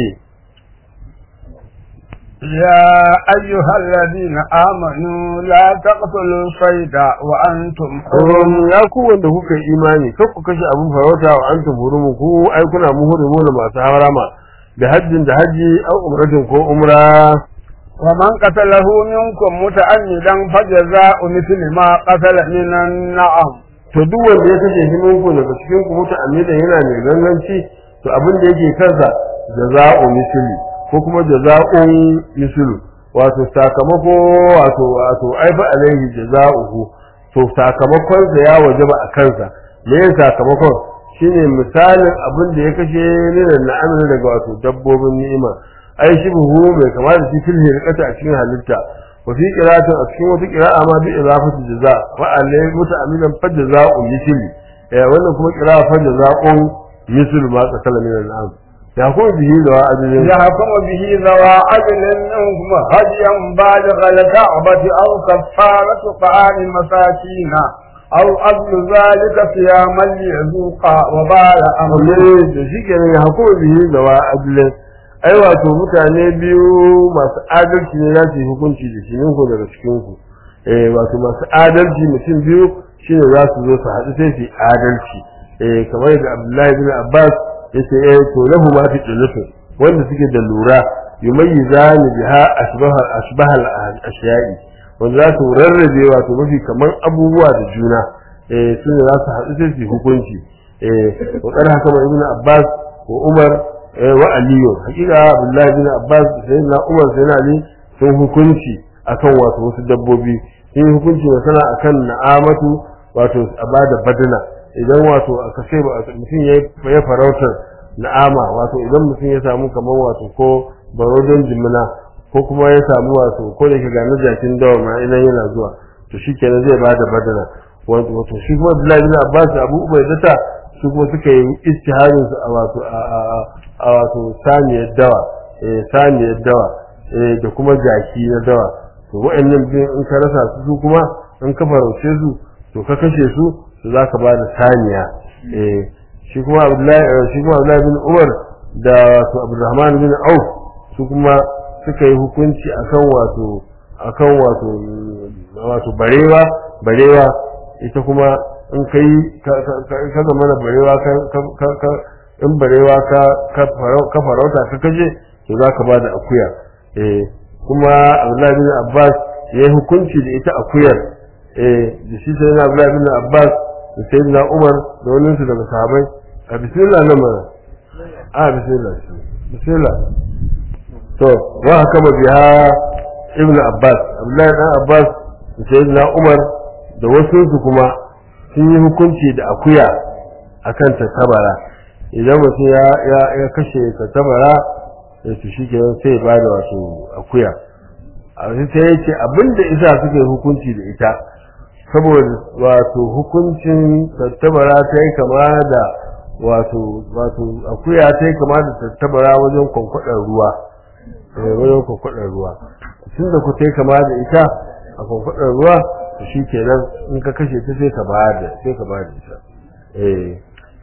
يا أيها الذين آمنوا لا تقتلوا الصيد وأنتم حرم Um, ya ku wanda kuka yi imani kar ku kashe abin farauta wa antum hurumu ku ai kuna muhrimu da masu harama da hajjin da haji au umratin ko umra ومن قتله منكم متعمدا فجزاء مثل ما قتل من النعم to duk wanda ya kashe shi minku daga cikin ku muta amida yana mai ganganci to abin da yake kansa jaza'u misli ko kuma jaza'un mislu wato sakamako wato wato aifa alaihi jaza'uhu to sakamakon sa ya wajaba a kansa me yin sakamakon shine misalin abin da ya kashe ne da na'amin daga wato dabbobin ni'ima ai shi buhu bai kama da shi fil hirqata a cikin halitta wa fi qira'atin a cikin wata qira'a ma bi idafati jaza wa alai muta'ammilan fa jaza'u misli eh wannan kuma qira'a fa jaza'un mislu ma qatala min al'am ya ko bihi da wa'adin يحكم به ذوى عدل منكم هديا بالغ الكعبة أو كفارة طعام مساكين أو أصل ذلك صياما ليذوق وبال أمره ne da shi kenan ya hukuma bihi da wa'adin ai wato mutane biyu masu adalci ne za su yi hukunci da shi ninku daga cikin ku eh wato masu adalci mutum biyu shine za su zo su haɗu sai su yi adalci eh kamar da Abdullahi bin Abbas yace eh to lahu ma fi dulufu wanda suke da lura yumayyizani biha asbaha asbaha al-ashya'i wanda za su rarrabe wato mafi kamar abubuwa da juna eh su ne za su haɗu sai su yi hukunci eh wa qad hakama ibnu Abbas wa Umar eh wa Aliyu hakika Abdullahi bin Abbas sai na Umar sai na Ali sun hukunci akan wato wasu dabbobi sun yi hukunci masana akan na'amatu wato a bada badana idan wato aka ce ba mutum ya ya farautar na'ama wato idan mutum ya samu kamar wato ko baro don jimina ko kuma ya samu wato ko da ke ga na jakin dawa ma idan yana zuwa to shi kenan zai bada badana wato shi kuma Abdullahi bin Abbas Abu Ubaidata su kuma suka yi istiharin su a wato a wato saniyar dawa eh saniyar dawa eh da kuma jaki na dawa to wa'annan biyan in ka rasa su su kuma in ka farauce su to ka kashe su to za ka ba da saniya eh shi kuma Abdullahi shi kuma Abdullahi bin Umar da wato Abdurrahman bin Auf su kuma suka yi hukunci akan wato akan wato wato barewa barewa ita kuma in kai ka zama da barewa ka in barewa ka farauta ka kaje to za ka ba da akuya eh kuma abdullahi bin abbas ya yi hukunci da ita akuyar eh da shi sai na abdullahi bin abbas da sai na umar da wani su daga sahabai a bismillah na mana a bismillah bismillah to wa haka biha ibn abbas abdullahi dan abbas da sai na umar da wasu su kuma sun yi hukunci da akuya akan tattabara idan mutum ya ya kashe tattabara da su shi kenan sai ba da wato akuya a wasu sai ya ce abinda isa suka yi hukunci da ita saboda wato hukuncin tattabara ta yi kama da wato wato akuya ta yi kama da tattabara wajen kwankwadar ruwa wajen kwankwadar ruwa tun da ku ta yi kama da ita a kwankwadar ruwa to shi kenan in ka kashe ta sai ka ba da sai ka ba da ita eh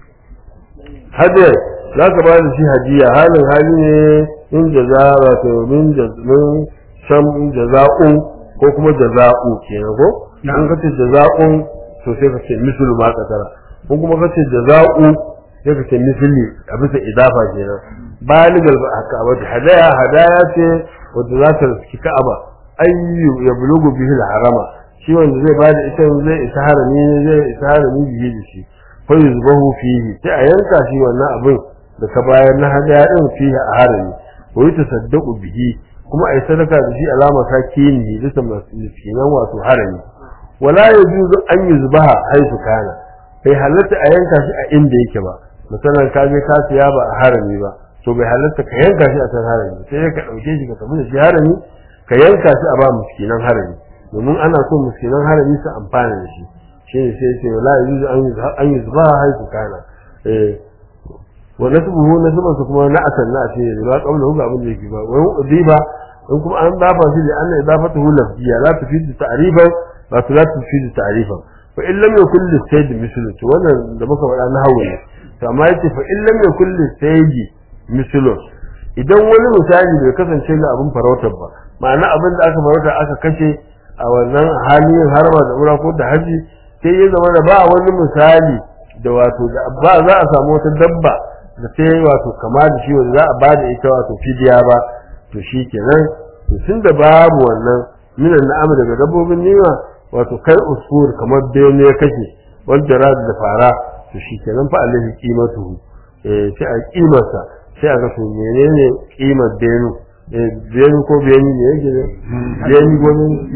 hadiyar za ka ba da shi hadiya halin hali ne in jaza wato min min sham jaza'un ko kuma jaza'u kenan ko in ka ce jaza'un to sai ka ce mislu ma katara ko kuma ka ce jaza'u sai ka ce misli a bisa idafa kenan baligal ba haka ba hadaya hadaya ce wanda za ta riski ka'aba ayyu ya bulugu bihi harama shi wanda zai bada ita zai isa harami zai isa harami bihi da shi fa yuzbahu fihi sai a yanka shi wannan abin da ka bayar na hadaya din fihi a harami ko yi tasaddaqu bihi kuma ai sadaka da shi alama ta kini bisa miskinan wato harami wala yajuzu an yuzbaha haisu kana bai halatta a yanka shi a inda yake ba misalan ka je ka siya ba a harami ba to bai halatta ka yanka shi a can harami sai ka dauke shi ka tafi da shi harami ka yanka shi a ba miskinan harami domin ana so miskinan harami su amfana da shi shi ne sai ce wala yuzu an yuzbaha haisu kana eh wa nasbuhu nasban su kuma na asan na ce ba kaula hu abin da yake ba wa udiba in kuma an dafa shi da anna idafatuhu lafziya la tufidu ta'rifan ba la tufidu ta'rifan fa in lam yakul lisayd mislu to wannan da muka faɗa na hawo ne to amma yace fa in lam yakul lisayd mislu idan wani misali bai kasance ga abin farautar ba ma'ana abin da aka farauta aka kashe a wannan halin harba da ura ko da haji sai ya zama da ba wani misali da wato da ba za a samu wata dabba da sai wato kama da shi wanda za a ba da ita wato fidiya ba to shi kenan tun da babu wannan minan na'am daga dabbobin nima wato kai usfur kamar bene ya kashe wanda rad da fara to shi kenan fa alaihi qimatu eh sai a kimarsa sai a ga to menene kimar benu eh benu ko benu ne yake ne benu ko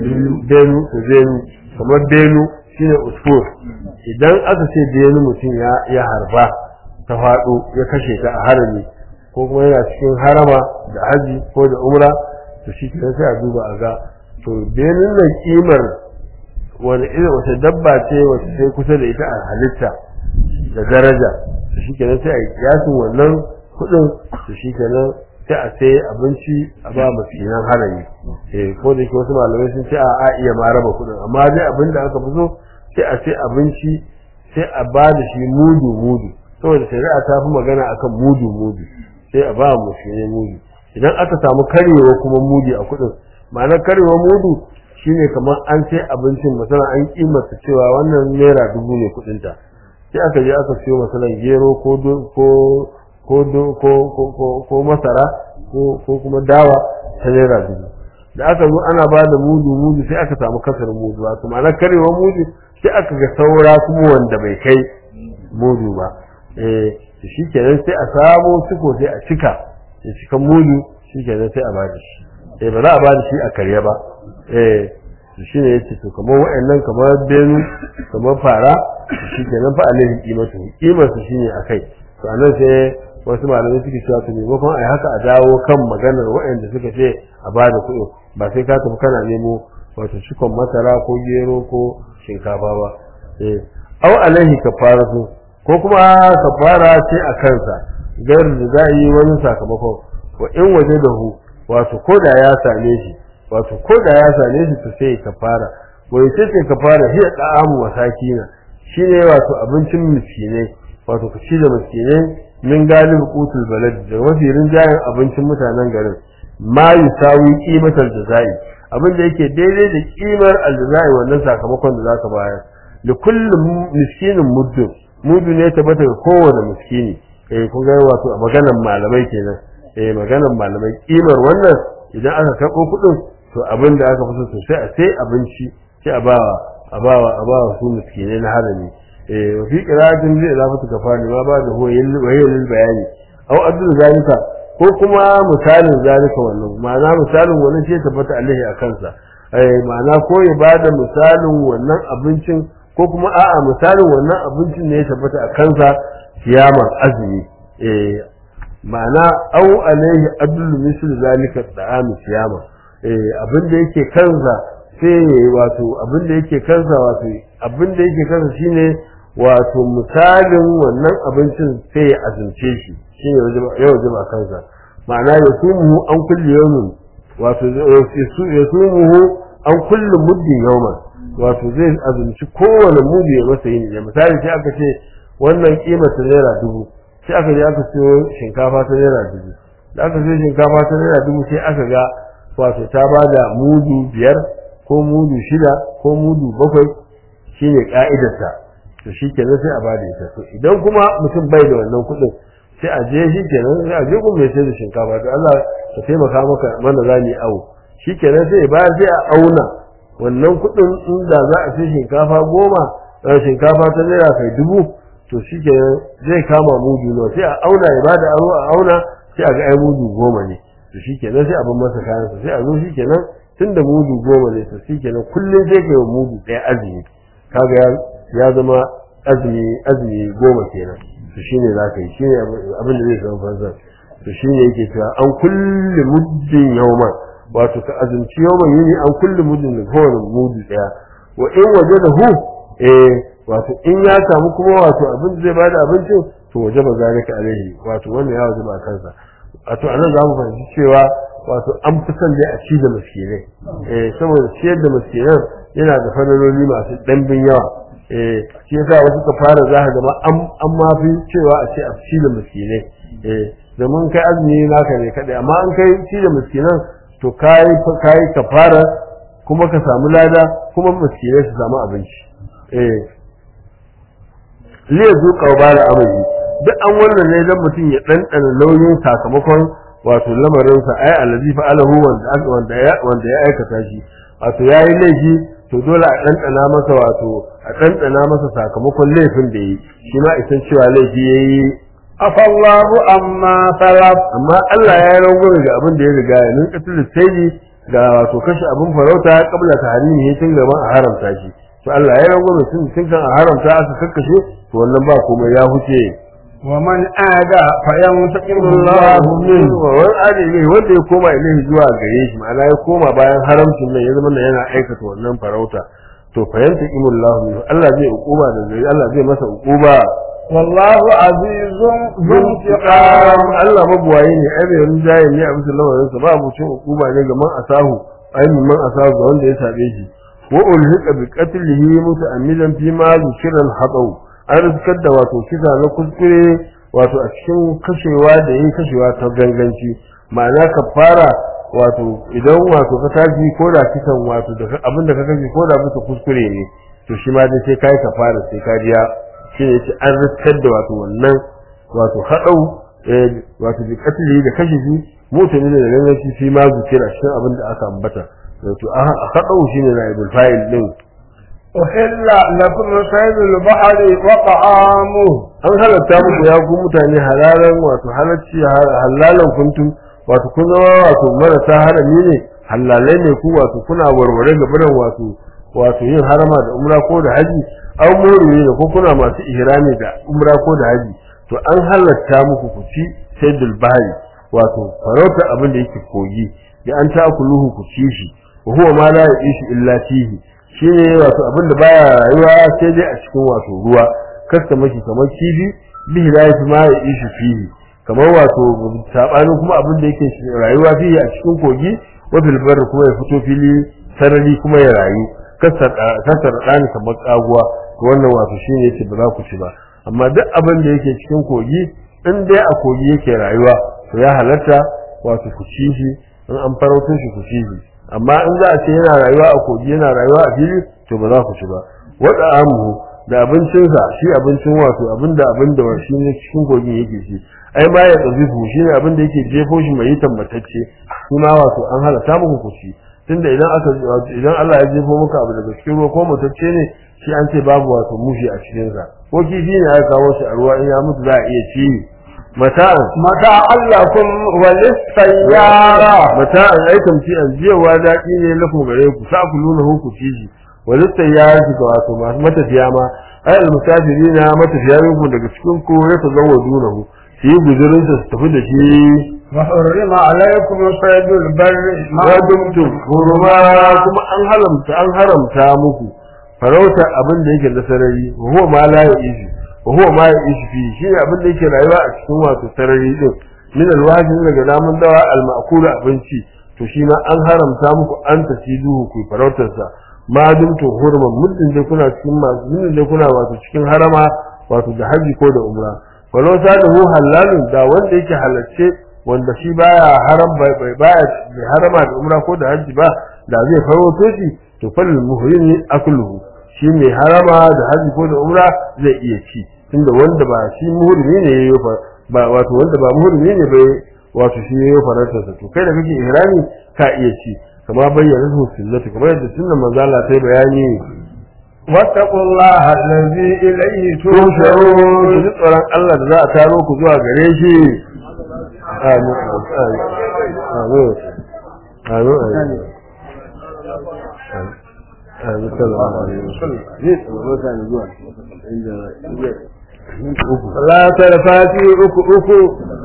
benu to benu kamar benu shine usfur idan aka ce benu mutum ya ya harba ta faɗo ya kashe ta a harami ko kuma yana cikin harama da haji ko da umra to shi kenan sai a duba a ga to benin nan kimar wani irin wata dabba ce wata sai kusa da ita a halitta da daraja to shi kenan sai a yi kiyasin wannan kuɗin to shi kenan sai a sai abinci a ba mafinan harami eh ko da ke wasu malamai sun ce a a iya ma raba kuɗin amma dai abin da aka fi so sai a sai abinci sai a ba da shi mudu mudu saboda shari'a ta fi magana akan mudu mudu sai a ba mu shi ne mudu idan aka samu karewa kuma mudi a kudin ma'anar karewa mudu shine kamar an sai abincin masana an kimanta cewa wannan naira dubu ne kudin ta sai aka je aka siyo masalan gero ko ko ko ko ko ko masara ko ko kuma dawa ta naira dubu da aka zo ana ba da mudu mudu sai aka samu kasar mudu wato ma'anar karewa mudu sai aka ga saura kuma wanda bai kai mudu ba eh shi kenan sai a samo ciko sai a cika ya cika mudu shi kenan sai a bada shi eh ba za a bada shi a karya ba eh shi ne yace to kamar wayannan kamar benu kamar fara shi kenan fa alaihi qimatu qimar su shine akai to anan sai wasu malamai suke cewa to maimakon ai haka a dawo kan maganar waɗanda suka ce a bada kuɗi ba sai ka tafi kana nemo wato cikon masara ko gero ko shinkafa ba eh au alaihi kafaratu ko kuma kafara ce a kansa gar da za yi wani sakamakon wa in waje da hu wato ko da ya same shi wato ko da ya same shi to sai kafara wai ce ce kafara hiya da'amu masakina shine wato abincin miskinai wato ku ci da miskinai min galib qutul balad da mafi rinjayen abincin mutanen garin ma yusawi qimatal jazai abin da yake daidai da kimar aljazai wannan sakamakon da zaka bayar da kullum miskinin muddu muddu ne tabbata ga kowane miskini eh kun ga wato a maganar malamai kenan eh maganar malamai kimar wannan idan aka karɓo kuɗin to abin da aka fi so sai a sai abinci sai a bawa a bawa a bawa su miskinai na harami eh wa fi qira'atin zai zafatu kafani ma ba da hoyin wayin bayani aw adul zalika ko kuma misalin zalika wannan ma'ana misalin wannan ce tabbata alaihi a kansa eh ma'ana ko ya bada misalin wannan abincin ko kuma a'a misalin wannan abincin ne ya tabbata a kansa siyamar azumi eh ma'ana aw alaihi adul misl zalika da'am siyama eh abin da yake kansa sai wato abin da yake kansa wato abin da yake kansa shine wato misalin wannan abincin sai ya azumce shi shine ya wajaba kansa ma'ana ya sumu an kulli yawmin wato ya sumu an kulli muddin yawman wato zai azumci kowane mudu ya masa yin ya misali sai aka ce wannan kima ta naira dubu sai aka je aka siyo shinkafa ta naira dubu da aka siyo shinkafa ta naira dubu sai aka ga wato ta bada mudu biyar ko mudu shida ko mudu bakwai shine ka'idarta to shi kenan sai a bada ita to idan kuma mutum bai da wannan kuɗin sai a je shi kenan sai a je kuma mai sai da shinkafa to Allah ka taimaka maka mana za mu awo shi kenan sai ba sai a auna wannan kuɗin inda za a sai shinkafa goma shinkafa ta naira kai dubu to shi kenan zai kama mudu nawa sai a auna ya bada aro a auna sai a ga ai mudu goma ne to shi kenan sai a bar masa kayansa sai a zo shi kenan tunda mudu goma ne to shi kenan kullum sai kai mudu ɗaya azumi kaga ya zama azumi azumi goma kenan to shine za ka yi shine abin da zai zama fansa to shine yake cewa an kulli muddin yawma wato ka azumci yawman yini an kulli muddin da kowane mudu daya wa in waje da hu eh wato in ya samu kuma wato abin da zai bada abincin to waje ba zalika alaihi wato wannan ya waje ba kansa wato anan za mu fahimci cewa wato an fi son dai a ci da miskinai eh saboda ciyar da miskinan yana da fanaloli masu ɗanbin yawa eh shi yasa wasu ka fara za ka gama an ma fi cewa a ce a ci da miskinai eh domin kai azumi naka ne kadai amma an kai ci da miskinan to kai kai ka fara kuma ka samu lada kuma miskinai su samu abinci eh liya zuƙa ba da amali duk an wannan ne dan mutum ya ɗanɗana nauyin sakamakon wato lamarinsa ai allazi fa'alahu wanda wanda ya wanda ya aikata shi wato yayi laifi to dole a ɗanɗana masa wato a ɗanɗana masa sakamakon laifin da yi shi ma isan cewa laifi ya yi afallahu amma salaf amma Allah ya yi rangwame ga abin da ya riga ya ninka da sai ga wato kashe abin farauta kabla ta harimi tun gaban a haramta shi to Allah ya yi rangwame tun tun kan a haramta aka kakkashe to wannan ba komai ya huce wa man ada fa yantaqimu Allah Allahu min minhu wa wani adili wanda ya koma ilahi zuwa gare shi ma'ana ya koma bayan haramcin nan ya zama nan yana aikata wannan farauta to fa yantaqimu Allah min Allah zai ukuba da zai Allah zai masa ukuba wallahu azizun Zuntiqam zuntiqam Allah mabuwaye ne ai bai rinjaye ne a bisa lamarin sa ba abucin ukuba ne ga man asahu ai man asahu ga wanda ya sabe shi wa ulhiqa bi qatlihi muta'ammidan fi ma zikra al-hadaw an rizkar da wato kisa na kuskure wato a cikin kashewa da yin kashewa ta ganganci ma'ana kafara wato idan wato ka tashi ko da kisan wato da abin da ka kashe ko da bisa kuskure ne to shi ma dai sai kai kafara sai ka biya shi ne yace an rizkar da wato wannan wato hadau eh, wato bi katili da kashe shi mutane da ganganci shi ma zikira shi abin da aka ambata wato a hadau shine naibul fa'il din أحل لكم صيد البحر وطعامه an halatta muku ya ku mutane halalan wato halacci halalan kuntum wato kun zama wato marasa harami ne halalai ne ku wato kuna warware ga biran wato wato yin harama da umra ko da haji an more ne ko kuna masu ihrami da umra ko da haji to an halatta muku ku ci saydul bahri wato farauta abin da yake kogi da an ta kuluhu ku ci shi wa huwa ma la yishu illa fihi shine wato abin da baya rayuwa sai dai a cikin wato ruwa kasta maki kamar kifi bihi la yafi ma yishu fihi kamar wato sabanin kuma abin da yake rayuwa fihi a cikin kogi wa bil barri kuma ya fito fili sarari kuma ya rayu kasar ɗani kamar ƙaguwa to wannan wato shi ne yake ba za ku ci ba amma duk abin da yake cikin kogi in dai a kogi yake rayuwa to ya halatta wato ku ci shi in an farauto shi ku ci shi amma in za a ce yana rayuwa a kogi yana rayuwa a fili to ba za ku ci ba wada amuhu da abincinsa shi abincin wato abin da abin da shi ne cikin kogin yake ci ai ma ya tsazifu shi ne abin da yake jefo shi mai tambatacce shi ma wato an halatta muku ku ci tunda idan aka idan Allah ya jefo maka abu daga cikin ruwa ko mutacce ne shi an ce babu wato mushi a cikin sa ko kifi ne aka kawo shi a ruwa in ya mutu za a iya ci mata'an mata'an lakum wa lis-sayyara mata'an aikan ci an jiyawa daɗi ne lakum gare ku sa ku nuna ku ci shi wa lis-sayyara ga wato masu matafiya ma ai al-musafirina matafiya ku daga cikin ku ya tazawwadu nahu su yi guzurin su tafi da shi وحرم عليكم صيد البر ما ma dumtum hurma kuma an haramta an haramta muku farauta abin da yake da sarari wa huwa ma la ya'ishi wa huwa ma ya'ishi fi shi ne abin da yake rayuwa a cikin wato sarari din min alwajin daga namun dawa alma'kul abinci to shi ma an haramta muku an tasiduhu ku farautar sa ma dumtum hurma muddin da kuna cikin masu muddin da kuna wato cikin harama wato da haji ko da umra walau sadahu halalun da wanda yake halacce wanda shi baya haram bai baya bai harama da umra ko da hajji ba da zai farauto shi to fal muhrim akluhu shi mai harama da hajji ko da umra zai iya ci tunda wanda ba shi muhrimi ne yayi ba wato wanda ba muhrimi ne bai wato shi yayi farautar sa to kai da kake ihrami ka iya ci kama bayyana su sunnati kamar yadda sunnan manzo Allah ta bayani واتقوا الله الذي إليه tusharun ترجعون ji tsoron Allah da za a taro ku zuwa gare shi amin amin amin amin amin sallallahu alaihi wasallam ne tsoro ta ne zuwa inda salata da fati uku uku